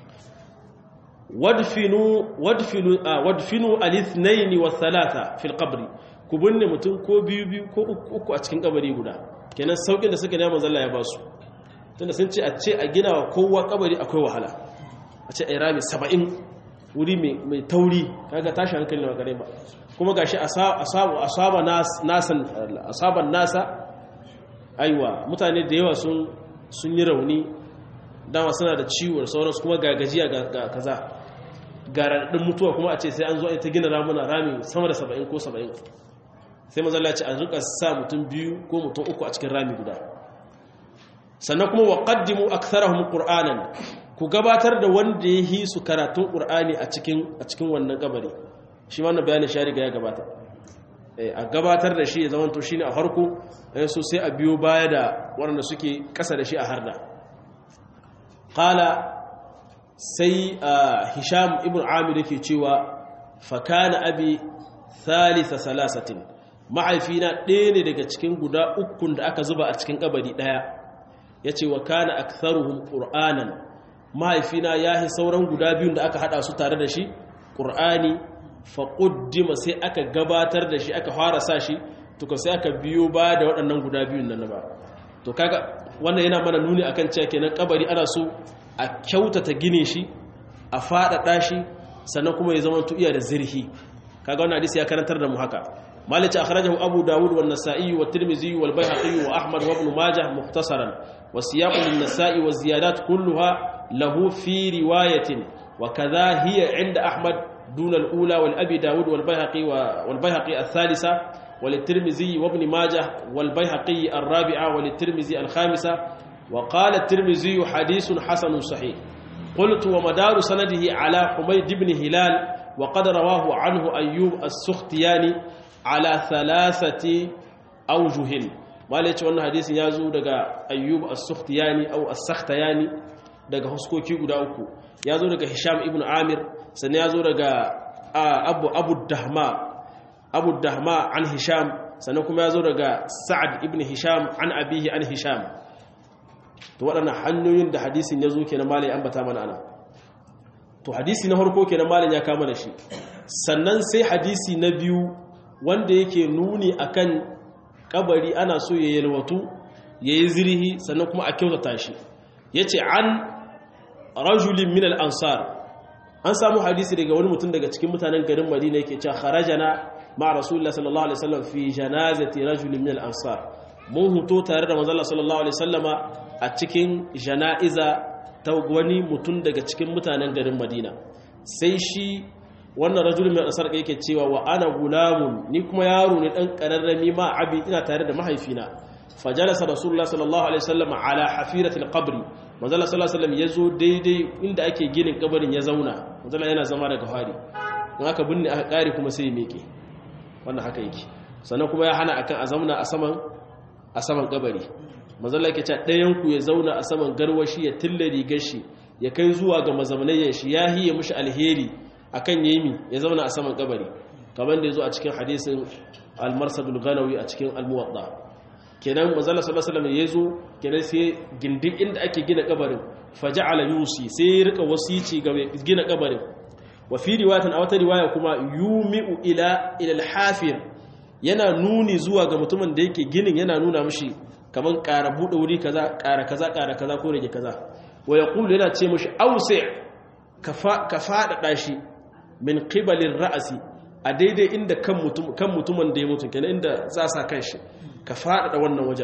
wadfinu wadfinu wadfinu al-ithnayn wa thalatha fi al-qabr ku binne mutum ko biyu biyu ko uku a cikin kabari guda kenan saukin da suka nema manzo Allah ya ba su tunda sun ce a ce a gina wa kowa kabari akwai wahala a ce ai rami 70 wuri mai tauri kaga tashi hankali na gare ba kuma gashi asabu asaba nasan asaban nasa aiwa mutane da yawa sun sun yi rauni dama suna da ciwon sauransu kuma ga gajiya ga kaza garadin mutuwa kuma a ce sai an zo a ta gina ramuna rami sama da 70 ko 70 sai manzo Allah ya ce a rika sa mutum biyu ko mutum uku a cikin rami guda sannan kuma wa qaddimu aktharahum qur'anan ku gabatar da wanda ya yi su karatun qur'ani a cikin a cikin wannan kabari shi wannan bayanin shi riga ya gabata a gabatar da shi ya zama to shine a farko so sai a biyo baya da waɗanda suke ƙasa da shi a harda qala sai hisham ibn amir yake cewa fa kana abi thalitha salasatin mahaifina ɗaya ne daga cikin guda ukun da aka zuba a cikin kabari ɗaya ya ce wa kana aktharuhum qur'anan mahaifina ya yi sauran guda biyun da aka hada su tare da shi ƙur'ani faƙuddima sai aka gabatar da shi aka fara sa shi tuka sai aka biyo ba da waɗannan guda biyun nan ba to kaga wannan yana mana nuni akan cewa kenan kabari ana so a kyautata gine shi a faɗaɗa shi sannan kuma ya zama iya da zirhi kaga wannan hadisi ya karantar da mu haka malice akhrajahu abu dawud wa nasa'i wa tirmidhi wal bayhaqi wa ahmad wa ibn majah mukhtasaran wa siyaqu lin nasa'i wa ziyadat kulluha lahu fi riwayatin wa kadha hiya 'inda ahmad duna al-ula wal abi dawud wal bayhaqi wal bayhaqi ath-thalitha وللترمذي وابن ماجه والبيهقي الرابعة وللترمذي الخامسة وقال الترمذي حديث حسن صحيح قلت ومدار سنده على حميد بن هلال وقد رواه عنه أيوب السختياني على ثلاثة أوجه ما ليش وانا حديث يازو دقا أيوب السختياني أو السختياني دقا هسكوكي قد أوكو يازو دقا هشام ابن عامر سن يازو دقا أبو, أبو الدهماء abu dahma an hisham sannan kuma ya zo daga sa'ad ibn hisham an abihi an hisham to waɗannan hanyoyin da hadisin ya zo kenan malai ambata mana ana to hadisi na harko kenan malai ya kama da shi sannan sai hadisi na biyu wanda yake nuni akan kabari ana so ya yalwatu ya yi zirhi sannan kuma a kyautata shi ya ce an rajulin min al-ansar an samu hadisi daga wani mutum daga cikin mutanen garin madina yake cewa kharajana ma rasulullah sallallahu alaihi wasallam fi janazati rajulin min al-ansar mun huto tare da manzon sallallahu alaihi wasallama a cikin janaiza ta wani mutum daga cikin mutanen garin madina sai shi wannan rajulin min al-ansar yake cewa wa ana gulamun ni kuma yaro ne dan kararrami ma abi ina tare da mahaifina fajalasa rasulullah sallallahu alaihi wasallam ala hafiratil qabri manzala sallallahu alaihi wasallam yazo daidai inda ake ginin kabarin ya zauna manzala yana zama daga fari in aka binne aka kare kuma sai ya miƙe wannan haka yake sannan kuma ya hana akan a zauna a saman a saman kabari manzala yake cewa ɗayan ku ya zauna a saman garwashi ya tilla rigar shi ya kai zuwa ga mazamnayen shi ya hiye mushi alheri akan yemi ya zauna a saman kabari kamar da yazo a cikin hadisin al-marsadul ghanawi a cikin al-muwatta kenan manzala sallallahu alaihi wasallam yazo kenan sai gindin inda ake gina kabarin faja'ala yusi sai ya rika wasici ga gina kabarin wa fi riwayatin a wata riwaya kuma yumi'u ila ila al-hafir yana nuni zuwa ga mutumin da yake ginin yana nuna mishi kaman ƙara bude wuri kaza ƙara kaza ƙara kaza ko rage kaza wa yaqulu yana ce mishi awsi ka faɗaɗa shi min qibalir ra'si a daidai inda kan mutum kan mutumin da ya mutu kenan inda za sa kanshi ka faɗaɗa wannan wajen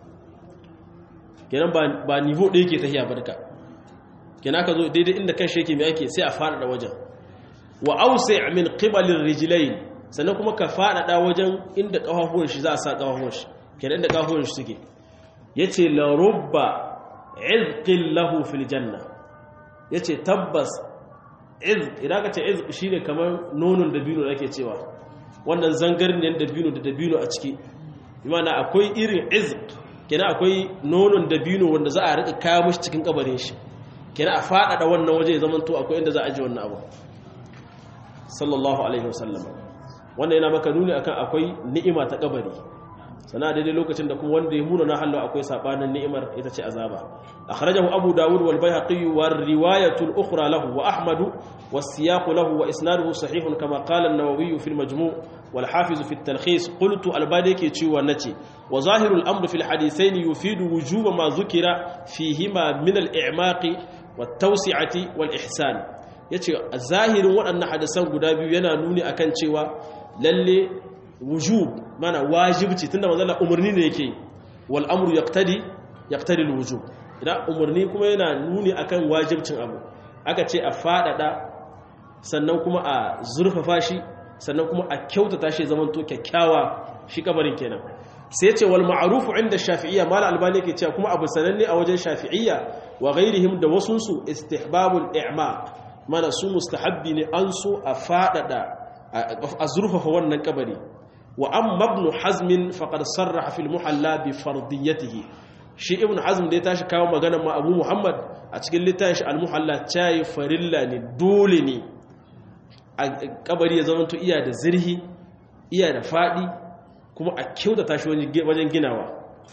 kenan ba nivo ɗaya ke tahiya barka kenan ka zo daidai inda kan sheke mai ake sai a faɗaɗa wajen wa ausa min qibalin rijlain sannan kuma ka faɗaɗa wajen inda ƙafafuwan shi za a sa ƙafafuwan shi kenan inda ƙafafuwan shi suke yace la rubba izqin lahu fil janna yace tabbas izq idan ka ce izq shine kamar nonon dabino da ake cewa wannan zangarniyar dabino da dabino a ciki imana akwai irin izq kenan akwai nonon dabino wanda za a rika kawo mishi cikin kabarin shi kenan a faɗaɗa wannan waje ya zamanto akwai inda za a ji wannan abu sallallahu alaihi wasallam wannan yana maka nuni akan akwai ni'ima ta kabari sana daidai lokacin da kuma wanda ya muna na hallo akwai sabanin ni'imar ita ce azaba akhrajahu abu dawud wal bayhaqi wa riwayatu al ukhra lahu wa ahmad was siyaq lahu wa isnaduhu sahih kama qala an-nawawi fi al-majmu' wal hafiz fi at-talkhis qultu al-badi yake cewa nace wa zahiru al-amr fi al-hadithayn yufidu wujuba ma dhukira fihima min al-i'maq wat tawsi'ati wal ihsan yace zahirin waɗannan hadisan guda biyu yana nuni akan cewa lalle wujub mana wajibci tunda manzo Allah umarni ne yake wal amru yaqtadi yaqtadi al wujub idan umarni kuma yana nuni akan wajibcin abu aka ce a fadada sannan kuma a zurfafa shi sannan kuma a kyautata shi zaman to kyakkyawa shi kabarin kenan sai ce wal ma'rufu inda shafi'iyya mal albani yake cewa kuma abu sananne a wajen shafi'iyya wa ghairihim da wasun su istihbabul i'maq mana su mustahabbi ne an so a fadada a zurfafa wannan kabari wa amma ibn hazm faqad sarraha fil muhalla bi fardiyatihi shi ibn hazm da ya tashi kawo magana ma abu muhammad a cikin littafin shi al muhalla tayi farilla ne dole ne a kabari ya zama to iya da zirhi iya da fadi kuma a kyautata shi wajen ginawa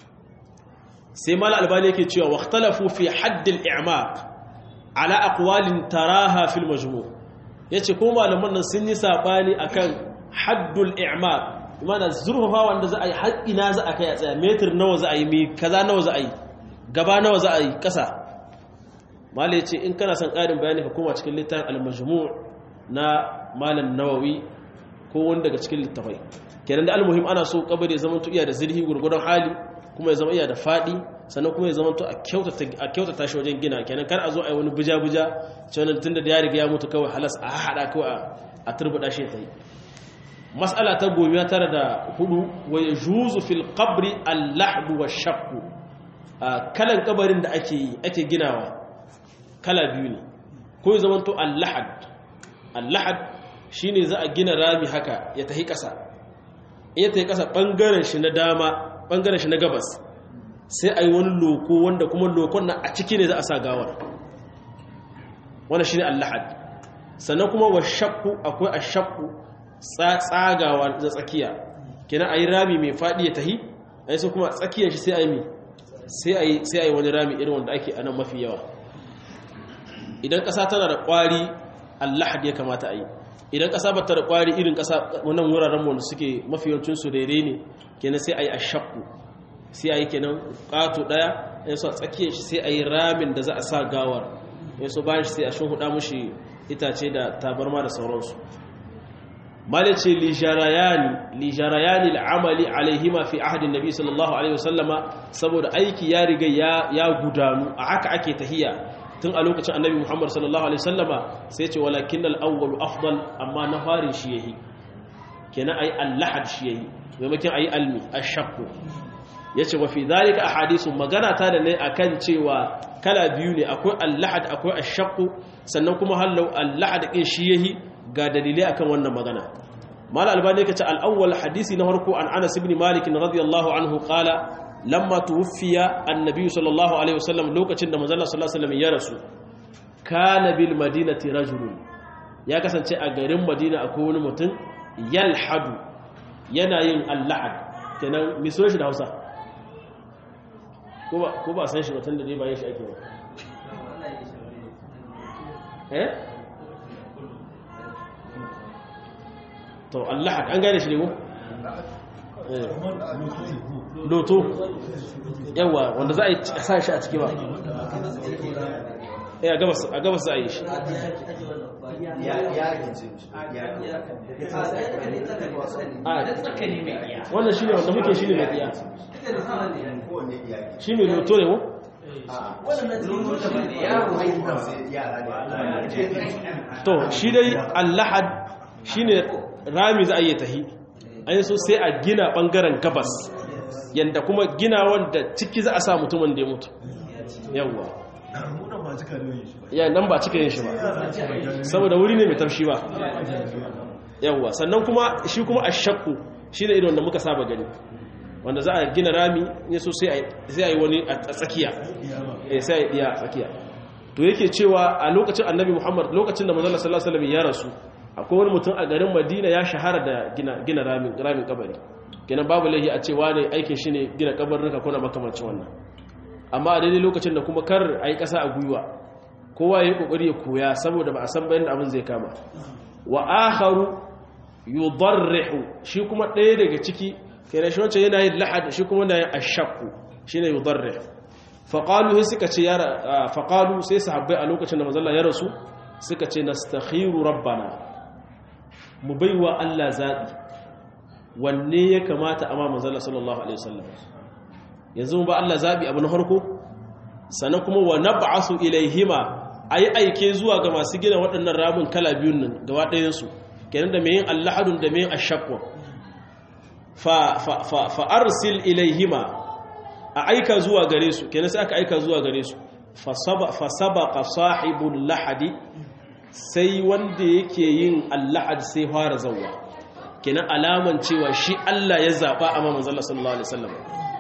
sai mala albani yake cewa waqtalafu fi haddil i'maq ala aqwalin taraha fil majmu' yace ko malaman nan sun yi sabani akan haddul i'maq mana zurfafa wanda za a yi har ina za a kai a tsaya metir nawa za a yi mi kaza nawa za a yi gaba nawa za a yi kasa mala yace in kana son ƙarin bayani ka koma cikin littafin al-majmu' na malam nawawi ko wanda daga cikin littafai kenan da almuhim ana so kabari ya zama to iya da zirhi gurgurdan hali kuma ya zama iya da fadi sannan kuma ya zama to a kyautata a kyautata shi wajen gina kenan kar a zo a yi wani buja buja cewa tunda da ya riga ya mutu kawai halas a hada kawai a turbuda shi ta yi mas'ala ta gomiya tara da hudu wa yajuzu fil qabri al-lahd wa shaqq kalan kabarin da ake yi ake ginawa kala biyu ne ko ya zama to al-lahad al-lahad shine za a gina rami haka ya tahi kasa iya ta yi ƙasa ɓangaren shi na dama ɓangaren shi na gabas sai a yi wani loko wanda kuma lokon na a ciki ne za a sa gawar wanda shi ne allahad sannan kuma wa shakku akwai a shakku tsagawa da tsakiya kina a yi rami mai faɗi ya tahi a yi kuma tsakiyar shi sai a yi mi sai a yi wani rami irin wanda ake anan mafi yawa idan ƙasa tana da ƙwari allahad ya kamata a yi idan ƙasa ba ta da ƙwari irin ƙasa wannan wuraren wanda suke mafiyancin su daidai ne kenan sai a yi a shakku sai a yi kenan ƙato ɗaya ya so a tsakiyar shi sai a yi ramin da za a sa gawar ya so bayan shi sai a shuhuda mushi itace da tabarma da sauransu malin ce lijarayani lijarayani al'amali alaihima fi ahadin nabi sallallahu alaihi wasallama saboda aiki ya riga ya gudanu a haka ake tahiya tun a lokacin annabi Muhammad sallallahu alaihi wasallama sai ce walakin al-awwalu afdal amma na farin shi yayi kenan ai al-lahad shi yayi maimakon ai almi ash-shaqq yace wa fi dhalika ahadithu magana ta da ne akan cewa kala biyu ne akwai al-lahad akwai ash-shaqq sannan kuma hallau al-lahad din shi yayi ga dalilai akan wannan magana mal albani kace al-awwal hadisi na farko an Anas ibn Malik radiyallahu anhu qala lamma tuwfiya annabi sallallahu alaihi wasallam lokacin da manzo sallallahu alaihi wasallam ya rasu kana bil madinati rajulun ya kasance a garin madina akwai wani mutum yalhadu yana yin al-lahad kenan miso shi da Hausa ko ba ko ba san shi mutum da dai bayan shi ake ba eh to al-lahad an gane shi ne ko loto yawa wanda za a yi sa shi a ciki ba a gabas za a yi shi wannan shi ne wanda muke shi ne mai iya shi ne loto ne mu? to shi dai allahad shi ne rami za a yi tahi an so sai a gina bangaren gabas yadda kuma gina wanda ciki za a sa mutumin da ya mutu yawwa ya nan ba cika yin shi ba saboda wuri ne mai tafshi ba yawwa sannan kuma shi kuma a shakku shi ne irin da muka saba gani wanda za a gina rami ya so sai a yi wani a tsakiya sai a yi a tsakiya to yake cewa a lokacin annabi muhammad lokacin da manzala sallallahu alaihi wasallam ya rasu akwai wani mutum a garin madina ya shahara da gina ramin kabari gina babu laihi a cewa ne aikin shi ne gina kabarnuka kuna makamancin wannan amma a daidai lokacin da kuma kar a yi ƙasa a gwiwa kowa ya yi ƙoƙari ya koya saboda ba a san bayan da abin zai kama wa akharu yudarrihu shi kuma ɗaya daga ciki kenan shi wancan yana yin lahad shi kuma yana yin ashakku shine yudarrih faqalu sai suka ce yara faqalu sai sahabbai a lokacin da manzon ya rasu suka ce nastakhiru rabbana mu baiwa Allah zabi wanne ya kamata amma manzon sallallahu alaihi wasallam yanzu mu ba Allah zabi abu na farko sannan kuma wa nab'asu ilaihima ayi aike zuwa ga masu gina waɗannan ramin kala biyun nan gaba ɗayan su kenan da mai yin allahadun da mai yin ashaqwa fa fa fa, fa arsil ilaihima a aika zuwa gare su kenan sai aka aika zuwa gare su fa sabaqa sahibul lahadi sai wanda yake yin allahad sai fara zawwa kenan alaman cewa shi Allah ya zaba a manzon Allah sallallahu alaihi wasallam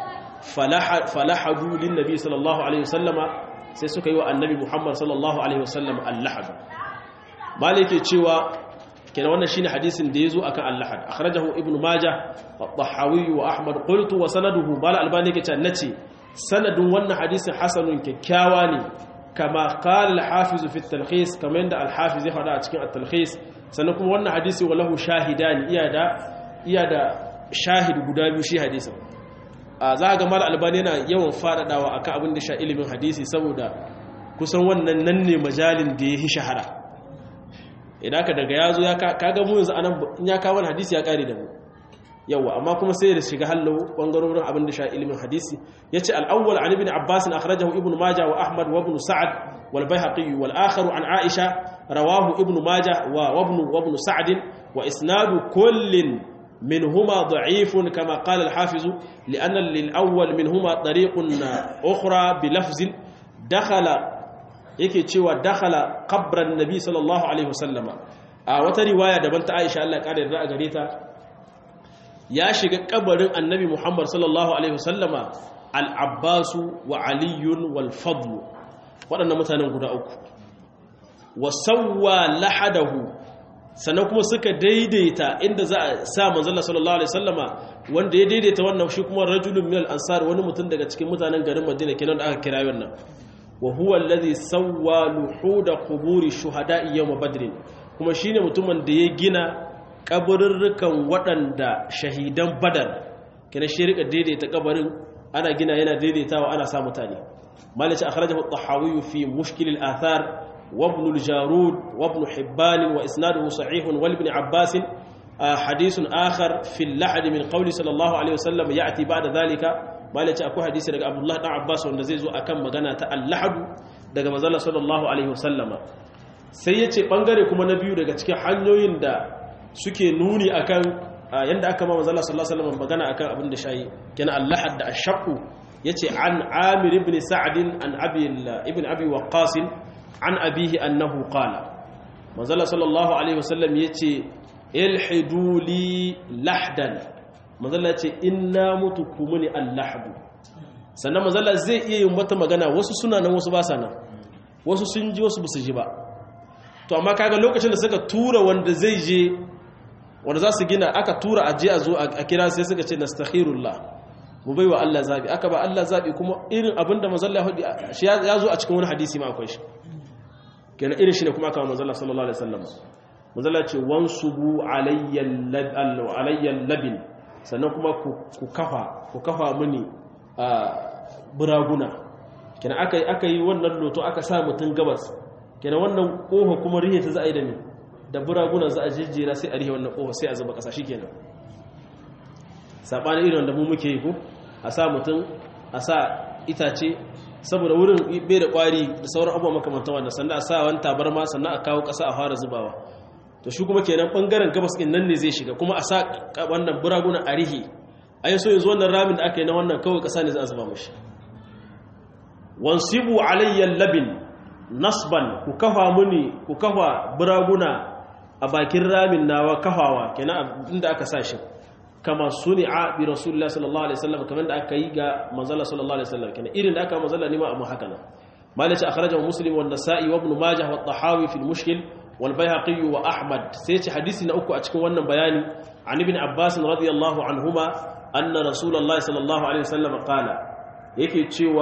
falahadu lin nabi sallallahu alaihi wasallama sai suka yi wa annabi Muhammad sallallahu alaihi wasallam allahad malike cewa kenan wannan shine hadisin da yazo akan allahad akhrajahu ibnu majah at-tahawi wa ahmad qultu wa sanaduhu bal albani ke nace sanadin wannan hadisin hasanun kyakkyawa ne kama qala al-hafiz fi at-talkhis kamar yadda al-hafiz ya faɗa a cikin at-talkhis sannan kuma wannan hadisi walahu shahidani iya da iya da shahid guda biyu shi hadisin a za ga mal albani yana yawan faɗaɗawa akan abin da sha ilimin hadisi saboda kusan wannan nan ne majalin da ya yi shahara idan ka daga yazo ya kaga mu yanzu anan in ya kawo hadisi ya kare da mu yawa amma kuma sai da shiga hallo bangarorin abin da sha ilimin hadisi yace al-awwal an ibn abbas akhrajahu ibn majah wa ahmad wa ibn sa'd wal bayhaqi wal akhar an aisha rawahu ibn majah wa ibn wa ibn sa'd wa isnadu kullin منهما ضعيف كما قال الحافظ لأن للأول منهما طريق أخرى بلفظ دخل yake cewa dakhala qabran nabi sallallahu alaihi wasallama a wata riwaya daban ta Aisha Allah kare da gare ta ya shiga kabarin annabi Muhammad sallallahu alaihi wasallama al-Abbas wa Ali wal Fadl waɗannan mutanen guda uku wa sawwa lahadahu sannan kuma suka daidaita inda za a sa manzala sallallahu alaihi wasallama wanda ya daidaita wannan shi kuma rajulun minal ansar wani mutum daga cikin mutanen garin Madina kenan da aka kira wannan wa huwa alladhi sawwa luhuda quburi shuhada'i yawm badr kuma shine mutumin da ya gina kaburrukan waɗanda shahidan badar kenan shi rika daidaita kabarin ana gina yana daidaitawa ana sa mutane malaci akhrajahu at-tahawi fi mushkil al-athar وابن الجارود وابن حبان وإسناده صحيح والابن عباس حديث آخر في اللحد من قول صلى الله عليه وسلم يأتي بعد ذلك ما لك أكو حديث لك عبد الله بن عباس ونزيز أكم مغانا اللحد daga manzala sallallahu alaihi wasallama sai yace bangare kuma na biyu daga cikin hanyoyin da suke nuni akan yanda aka ma manzala sallallahu alaihi wasallam magana akan abin da shayi kana allahad da ashaqu yace an amir ibn sa'd an abi ibn abi waqqas an abihi annahu qala manzala sallallahu alaihi wasallam yace ilhidu li lahdan manzala yace inna mutu kumuni allahdu sannan manzala zai iya yin wata magana wasu suna nan wasu ba sa nan wasu sun ji wasu basu ji ba to amma kaga lokacin da suka tura wanda zai je wanda za su gina aka tura aje a zo a kira sai suka ce nastakhirullah mu baiwa Allah zabi aka ba Allah zabi kuma irin abinda manzala ya zo a cikin wani hadisi ma akwai shi kenan irin shi ne kuma aka manzala sallallahu alaihi wasallam manzala ce wansubu alayyan labin sannan kuma ku kafa ku kafa mini buraguna kenan aka aka yi wannan loto aka sa mutun gabas kenan wannan kofa kuma rihe ta za a yi da ni da buraguna za a jejjera sai a rihe wannan kofa sai a zuba kasa shikenan sabanin irin da mu muke yi ko a sa mutun a sa itace saboda wurin bai da kwari da sauran abubuwa makamantan wannan sannan a sa wani tabarma sannan a kawo ƙasa a fara zubawa to shi kuma kenan bangaren gabas ɗin nan ne zai shiga kuma a sa wannan buraguna a rihi a yi so yanzu wannan ramin da aka yi na wannan kawai ƙasa ne za a zuba mashi wansibu alayyan labin nasban ku kafa muni ku kafa buraguna a bakin ramin nawa kafawa kenan inda aka sa shi kama suni'a bi rasulullah sallallahu alaihi wasallam kamar da aka yi ga manzala sallallahu alaihi wasallam kenan irin da aka manzala ne ma amma haka nan malaci akhrajahu muslim wa an-nasa'i wa ibn majah wa at-tahawi fi al-mushkil wal bayhaqi wa ahmad sai ce hadisi na uku a cikin wannan bayani an ibn abbas radiyallahu anhuma anna rasulullah sallallahu alaihi wasallam qala yake cewa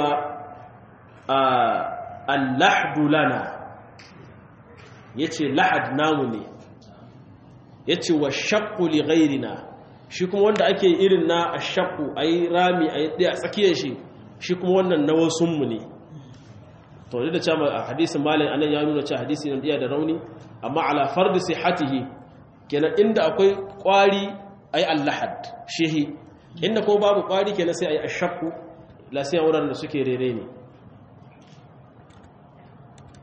al-lahdu lana yace lahad namu ne yace wa shaqqu li ghayrina shi kuma wanda ake irin na ashaku a yi rami a yi ɗaya tsakiyar shi shi kuma wannan na wasunmu ne to da cewa a hadisin malin anan ya nuna cewa hadisi na ɗaya da rauni amma ala fardi sihatihi kenan inda akwai ƙwari a yi allahad shehi inda ko babu ƙwari kenan sai a yi ashaku lasiyan wuraren da suke rere ne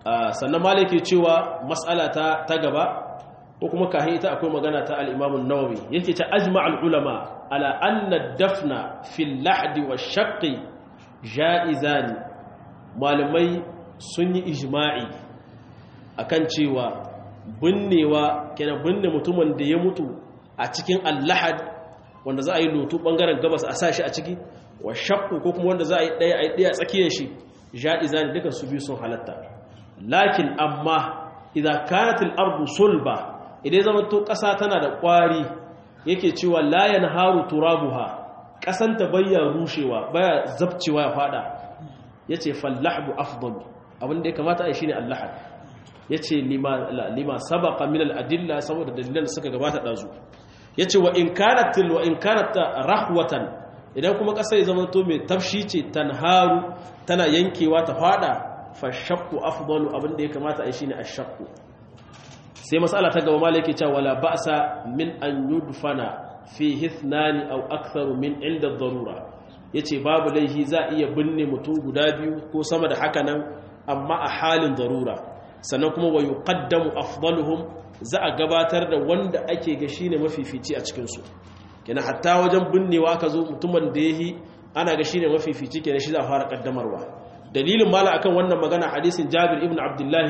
sannan malik ke cewa mas'ala ta ta gaba ko kuma kahi ita akwai magana ta al-Imam an-Nawawi yake ta ajma'ul ulama ala anna dafna fil lahdi wash-shaqqi ja'izan malamai sun yi ijma'i akan cewa binnewa kenan binne mutumin da ya mutu a cikin al-lahad wanda za a yi lotu bangaren gabas a sashi a ciki wa shaqqu ko kuma wanda za a yi daya a yi daya tsakiyar shi ja'izan dukan su biyu sun halatta lakin amma idza kanat al-ardu sulba idan zama to ƙasa tana da ƙwari yake cewa la yanharu turabuha ƙasan ta bayya rushewa baya zabcewa ya fada yace fallahbu afdal abin da ya kamata a yi shine allahad yace lima lima sabaqa min al-adilla saboda dalilan suka gabata dazu yace wa in kanat wa in kanat rahwatan idan kuma ƙasa ya zama to mai tafshi ce tanharu tana yankewa ta fada fashakku afdalu abinda ya kamata a yi shine ashakku sai mas'ala ta gaba malaki cewa wala ba'sa min an yudfana fi hithnani aw aktharu min inda darura yace babu laihi za iya binne mutum guda biyu ko sama da haka nan amma a halin darura sannan kuma wa yuqaddamu afdaluhum za a gabatar da wanda ake ga shine mafifici a cikin su kenan hatta wajen binnewa ka zo mutumin da yahi ana ga shine mafifici kenan shi za a fara kaddamarwa dalilin mala akan wannan magana hadisin Jabir ibn Abdullah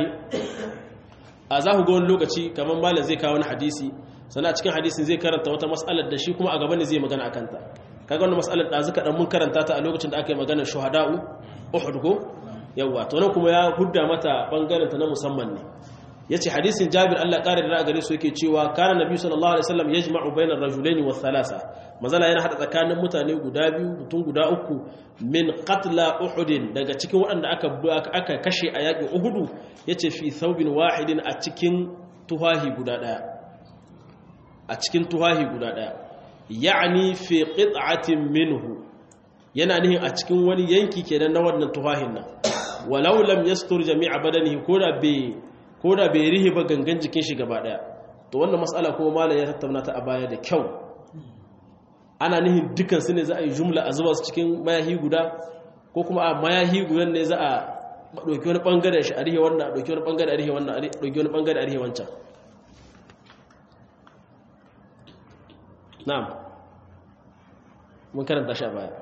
a za ku ga wani lokaci kamar mala zai kawo wani hadisi sannan a cikin hadisin zai karanta wata mas'alar da shi kuma a gaba ne zai magana akan ta kaga wannan mas'alar da zuka dan mun karanta ta a lokacin da aka yi magana shuhada'u Uhud ko yawa to nan kuma ya hudda mata bangaren ta na musamman ne yace hadisin Jabir Allah ƙara da gare su yake cewa kana nabi sallallahu alaihi wasallam yajma'u bainar rajulaini was thalatha mazala yana hada tsakanin mutane guda biyu mutum guda uku min qatla uhud daga cikin waɗanda aka aka kashe a yakin uhud yace fi thawbin wahidin a cikin tuhahi guda daya a cikin tuhahi guda daya ya'ni fi qit'atin minhu yana nihin a cikin wani yanki kenan na wannan tuhahin nan walau lam yastur jami'a badanihi koda bai ko da bai rihe ba gangan jikin shi gaba daya to wannan matsala kuma malam ya tattauna ta a baya da kyau ana nihin dukan su ne za a yi jumla a zuba su cikin mayahi guda ko kuma a mayahi gudan ne za a ɗauki wani ɓangare shi a rihe wannan ɗauki wani ɓangare a rihe wannan ɗauki wani ɓangare a rihe wancan na'am mun karanta shi a baya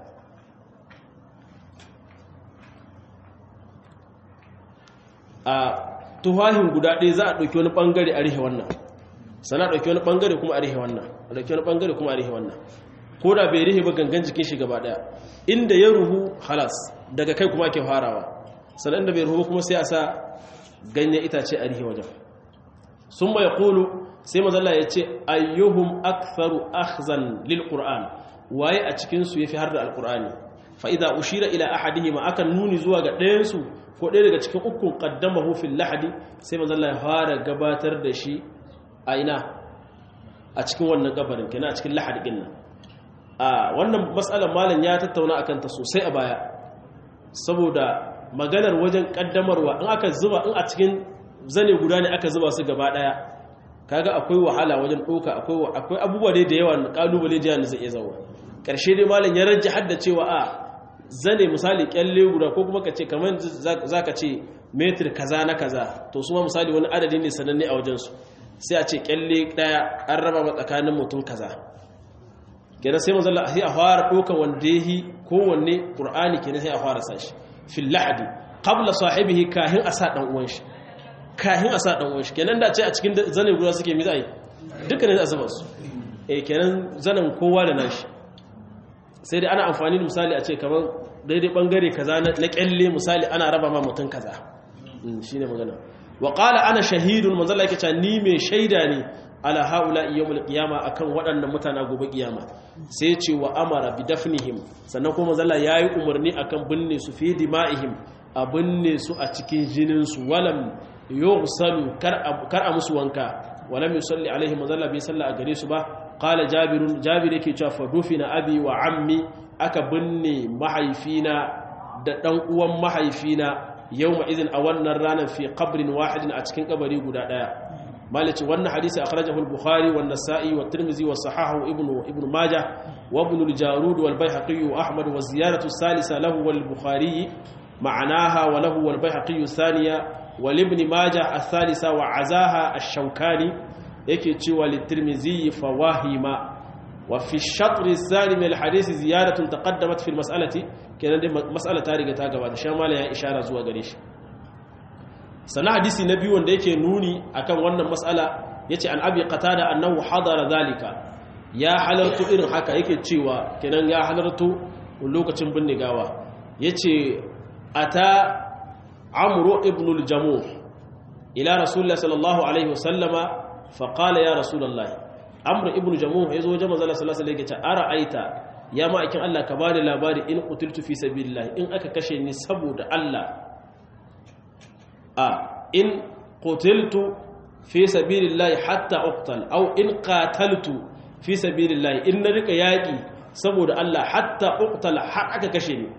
a tuhahin guda ɗaya za a ɗauki wani ɓangare a rihe wannan sana ɗauki wani ɓangare kuma a rihe wannan a ɗauki wani ɓangare kuma a rihe wannan ko da bai rihe ba gangan jikin shi gaba ɗaya inda ya ruhu halas daga kai kuma ake farawa sannan inda bai ruhu kuma sai a sa ganyen itace a rihe wajen sun mai kulu sai mazalla ya ce ayyuhum aktharu akhzan lil qur'an waye a cikin su yafi har da alqur'ani fa idza ushira ila ahadihima akan nuni zuwa ga ɗayan su ko ɗaya daga cikin ukun qaddamahu fil lahadi sai mazalla ya fara gabatar da shi a ina a cikin wannan gabarin kenan a cikin lahadi din nan a wannan matsalar malam ya tattauna akan ta sosai a baya saboda maganar wajen kaddamarwa in aka zuba in a cikin zane guda ne aka zuba su gaba daya kaga akwai wahala wajen doka akwai akwai abubuwa dai da yawa kalubale da yana zai iya zawo karshe dai malam ya rajja hadda cewa a zane misali kyalle guda ko kuma kace kamar zaka ce metir kaza na kaza to su ma misali wani adadi ne sananne a wajen su sai a ce kyalle daya an raba ma tsakanin mutum kaza kenan sai manzo Allah sai a fara dokan wanda yahi kowanne qur'ani kenan sai a fara sashi fil lahdi qabla sahibihi kahin asa dan uwan shi kahin asa dan uwan shi kenan da ce a cikin zanen guda suke mi zai dukkanin azabar su eh kenan zanen kowa da nashi sai dai ana amfani da misali a ce kamar daidai bangare kaza na kyalle misali ana raba ma mutum kaza shine magana wa qala ana shahidun manzo Allah yake cewa ni mai shaida ne ala haula yawmul qiyama akan waɗannan mutana gobe kiyama sai ce wa amara bi dafnihim sannan kuma zalla yayi umarni akan binne su fi dima'ihim a binne su a cikin jinin su walam yughsalu kar kar a musu wanka walam yusalli alaihim zalla bi salla a gare su ba qala jabirun jabir yake cewa fa dufina abi wa ammi aka binne mahaifina da dan uwan mahaifina yawma idin a wannan ranar fi qabrin wahidin a cikin kabari guda daya مالك وان حديث أخرجه البخاري والنسائي والترمذي وصححه ابن ابن ماجه وابن الجارود والبيهقي وأحمد والزيارة الثالثة له والبخاري معناها وله والبيهقي الثانية wal ibn majah ath-thalitha wa azaha ash-shawkani yake cewa litirmizi fawahima wa fi shatr ath-thani min al-hadith ziyadatun taqaddamat fi al-mas'alati kenan dai mas'ala ta riga ta gabata sha mala ya ishara zuwa gare shi sana hadisi na biyu wanda yake nuni akan wannan mas'ala yace an abi qatada annahu hadara zalika ya halartu irin haka yake cewa kenan ya halartu lokacin binne gawa yace ata amru ibn al-jamuh ila rasulullah sallallahu alaihi wasallama fa qala ya rasulullah amru ibn jamuh yazo wajen manzo sallallahu alaihi wasallam yace ara aita ya ma'aikin Allah ka bani labari in qutiltu fi sabilillah in aka kashe ni saboda Allah a in qutiltu fi sabilillah hatta uqtal aw in qataltu fi sabilillah in na rika yaki saboda Allah hatta uqtal har aka kashe ni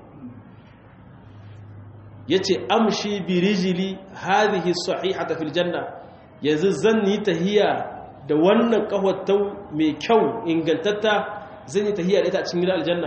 yace amshi bi rijli hadhihi sahihata fil janna yanzu zan yi tahiya da wannan kahwatau mai kyau ingantatta zan yi tahiya da ita a cikin gidan aljanna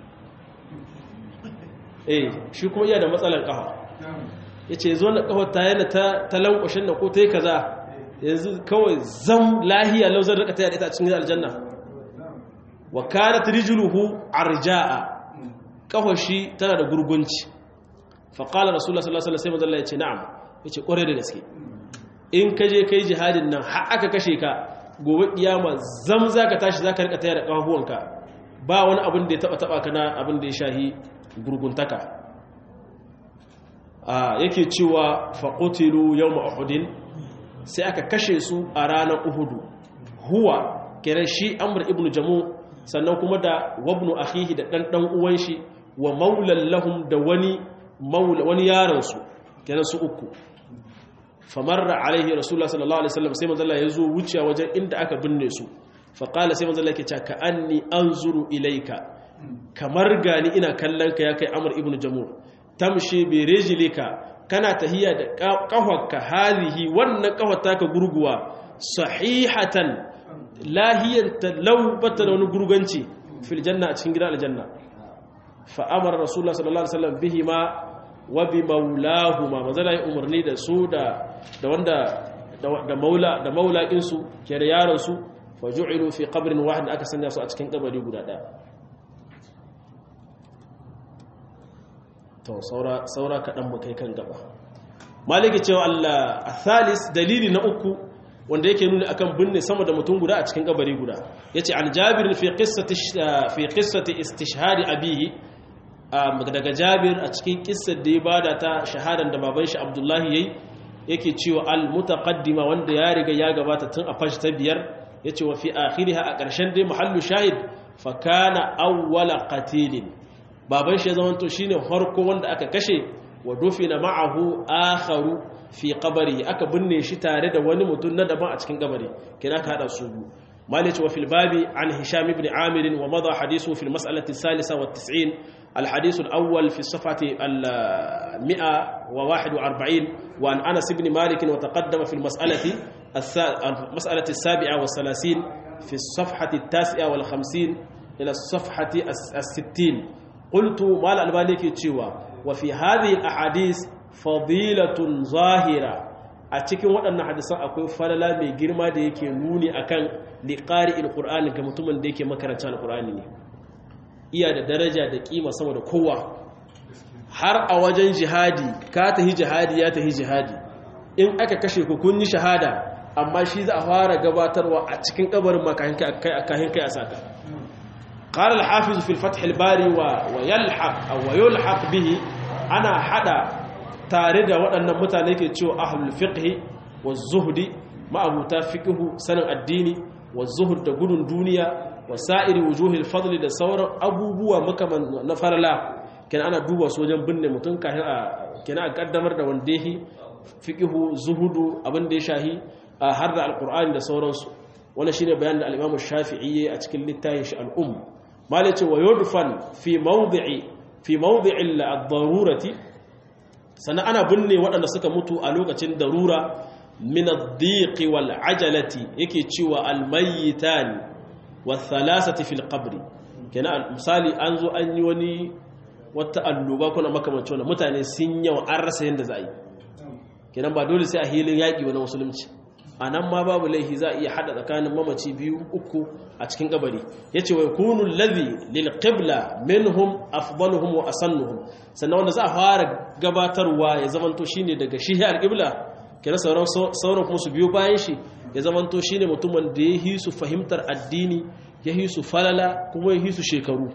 eh shi kuma iya da matsalar kafa yace yanzu wannan kahwata yana ta talankwashin da ko tai kaza yanzu kawai zam lahiya lau zan rika tahiya da ita a cikin gidan aljanna wa kanat rijluhu arja'a kafashi tana da gurgunci fa qala rasulullah sallallahu alaihi wasallam yace na'am yace kware da gaske in ka je kai jihadin nan har aka kashe ka gobe kiyama zam zaka tashi zaka rika tayar da kafafuwanka ba wani abin da ya taba taba kana abin da ya shahi gurguntaka a yake cewa fa qutilu yawm uhudin sai aka kashe su a ranar uhudu huwa kenan shi amr ibnu jamu sannan kuma da wabnu akhihi da dan dan uwan shi wa maulan lahum da wani maula wani yaron su kenan su uku famarra alaihi rasulullah sallallahu alaihi wasallam sai manzo Allah ya zo wuce wajen inda aka binne su fa qala sai manzo Allah yake cewa ka anni anzuru ilaika kamar gani ina kallon ka ya kai amr ibnu jamur tamshi bi rijlika kana tahiya da kafarka halihi wannan kafar ka gurguwa sahihatan lahiyanta law bata da wani gurganci fil janna a cikin gidan aljanna fa amara rasulullah sallallahu alaihi wasallam bihima wa bi maulahuma manzala ya umarni da su da da wanda da maula da maulakin su ke da yaron su fa ju'ilu fi qabrin wahid aka sanya su a cikin kabari guda daya to saura saura kadan mu kai kan gaba maliki cewa Allah athalis dalili na uku wanda yake nuni akan binne sama da mutum guda a cikin kabari guda yace an jabir fi qissati fi qissati istishhad abihi daga jabir a cikin kissar da ya bada ta shahadan da baban shi abdullahi yayi yake cewa al mutaqaddima wanda ya riga ya gabata tun a fashi ta biyar yace wa fi akhiriha a ƙarshen dai mahallu shahid fa kana awwala qatilin baban shi ya zamanto shine farko wanda aka kashe wa dufina ma'ahu akharu fi qabri aka binne shi tare da wani mutum na daban a cikin kabari kina ka hada su biyu مالك وفي الباب عن هشام بن عامر ومضى حديثه في المسألة الثالثة والتسعين الحديث الأول في الصفحة المئة وواحد وأربعين وعن أنس بن مالك وتقدم في المسألة المسألة السابعة والثلاثين في الصفحة التاسعة والخمسين إلى الصفحة الستين قلت مال البانيك تشوى وفي هذه الأحاديث فضيلة ظاهرة a cikin waɗannan hadisan akwai falala mai girma da yake nuni akan liqari alqur'ani ga mutumin da yake makaranta alqur'ani ne iya da daraja da kima sama da kowa har a wajen jihadi ka tahi jihadi ya tahi jihadi in aka kashe ku kun yi shahada amma shi za a fara gabatarwa a cikin kabarin makahin kai kai a saka قال الحافظ في الفتح الباري ويلحق أو ويلحق به أنا حدا tare da waɗannan mutane ke cewa ahlul fiqhi wa zuhdi ma'abuta fiqhu sanin addini wa zuhud da gudun duniya wa sa'iri wujuhil fadli da sauran abubuwa makaman na farala kenan ana duba su wajen binne mutum kafin a kenan a kaddamar da wanda yake fiqhu zuhudu abin da ya shahi har da alqur'ani da sauransu wannan shine bayanin da al-imam shafi'i a cikin littafin shi al-umm malace wa yudfan fi mawdi'i fi mawdi'il ad-darurati sannan ana binne waɗanda suka mutu a lokacin darura min ad-diqi wal ajalati yake cewa al-mayyitani wa thalathati fil qabri kenan misali an zo an yi wani wata alluba kuna makamancin wannan mutane sun yawa an rasa yanda za a yi kenan ba dole sai a hilin yaƙi wani musulunci a nan ma babu laifi za a iya haɗa tsakanin mamaci biyu uku a cikin kabari ya ce wai kunun lazi lil qibla minhum afdaluhum wa asannuhum sannan wanda za a fara gabatarwa ya zamanto shine daga shi al qibla kenan sauran sauran kuma su biyo bayan shi ya zamanto shine mutumin da ya hisu fahimtar addini ya hisu falala kuma ya hisu shekaru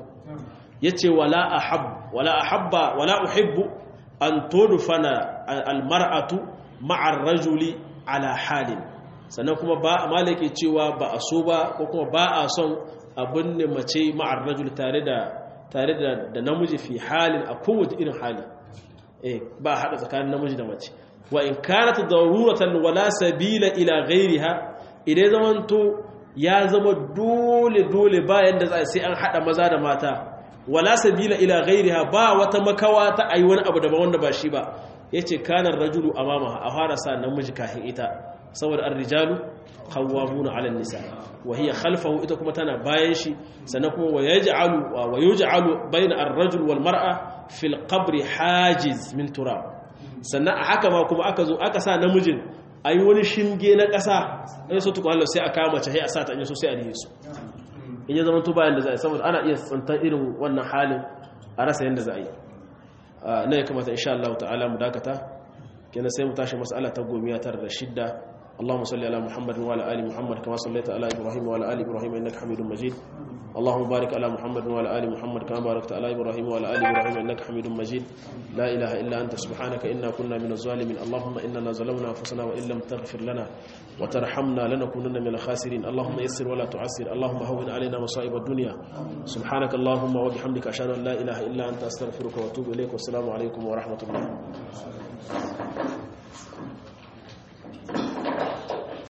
yace wala ahab wala ahabba wala uhibbu an tudfana al mar'atu ma'a ar-rajuli ala halin sannan kuma ba malaki cewa ba a so ba ko kuma ba a son abin ne mace ma'ar rajul tare da tare da da namiji fi halin a kowace irin hali eh ba hada tsakanin namiji da mace wa in kanat daruratan wala sabila ila ghairiha idan zamanto ya zama dole dole bayan da sai an hada maza da mata wala sabila ila ghairiha ba wata makawa ta ayi wani abu daban wanda ba shi ba yace kanar rajulu amama a fara sa namiji kafin ita saboda ar-rijalu qawwamuna 'ala an-nisa wa hiya khalfahu ita kuma tana bayan shi sannan kuma wa yaj'alu wa yuj'alu bayna ar-rajul wal mar'a fil qabri hajiz min turab sannan a haka ma kuma aka zo aka sa namijin ayi wani shinge na ƙasa in so tukun Allah sai aka mace sai a sa ta in so sai a rihe su in ya zama to bayan da za a yi saboda ana iya tsantar irin wannan halin a rasa yadda za a yi na ya kamata insha Allah ta'ala mu dakata kenan sai mu tashi mas'ala ta gomiya tare da shidda اللهم صل على محمد وعلى ال محمد كما صليت على ابراهيم وعلى ال ابراهيم انك حميد مجيد اللهم بارك على محمد وعلى ال محمد كما باركت على ابراهيم وعلى ال ابراهيم انك حميد مجيد لا اله الا انت سبحانك انا كنا من الظالمين اللهم اننا ظلمنا انفسنا وان لم تغفر لنا وترحمنا لنكونن من الخاسرين اللهم يسر ولا تعسر اللهم هون علينا مصائب الدنيا سبحانك اللهم وبحمدك اشهد ان لا اله الا انت استغفرك واتوب اليك والسلام عليكم ورحمه الله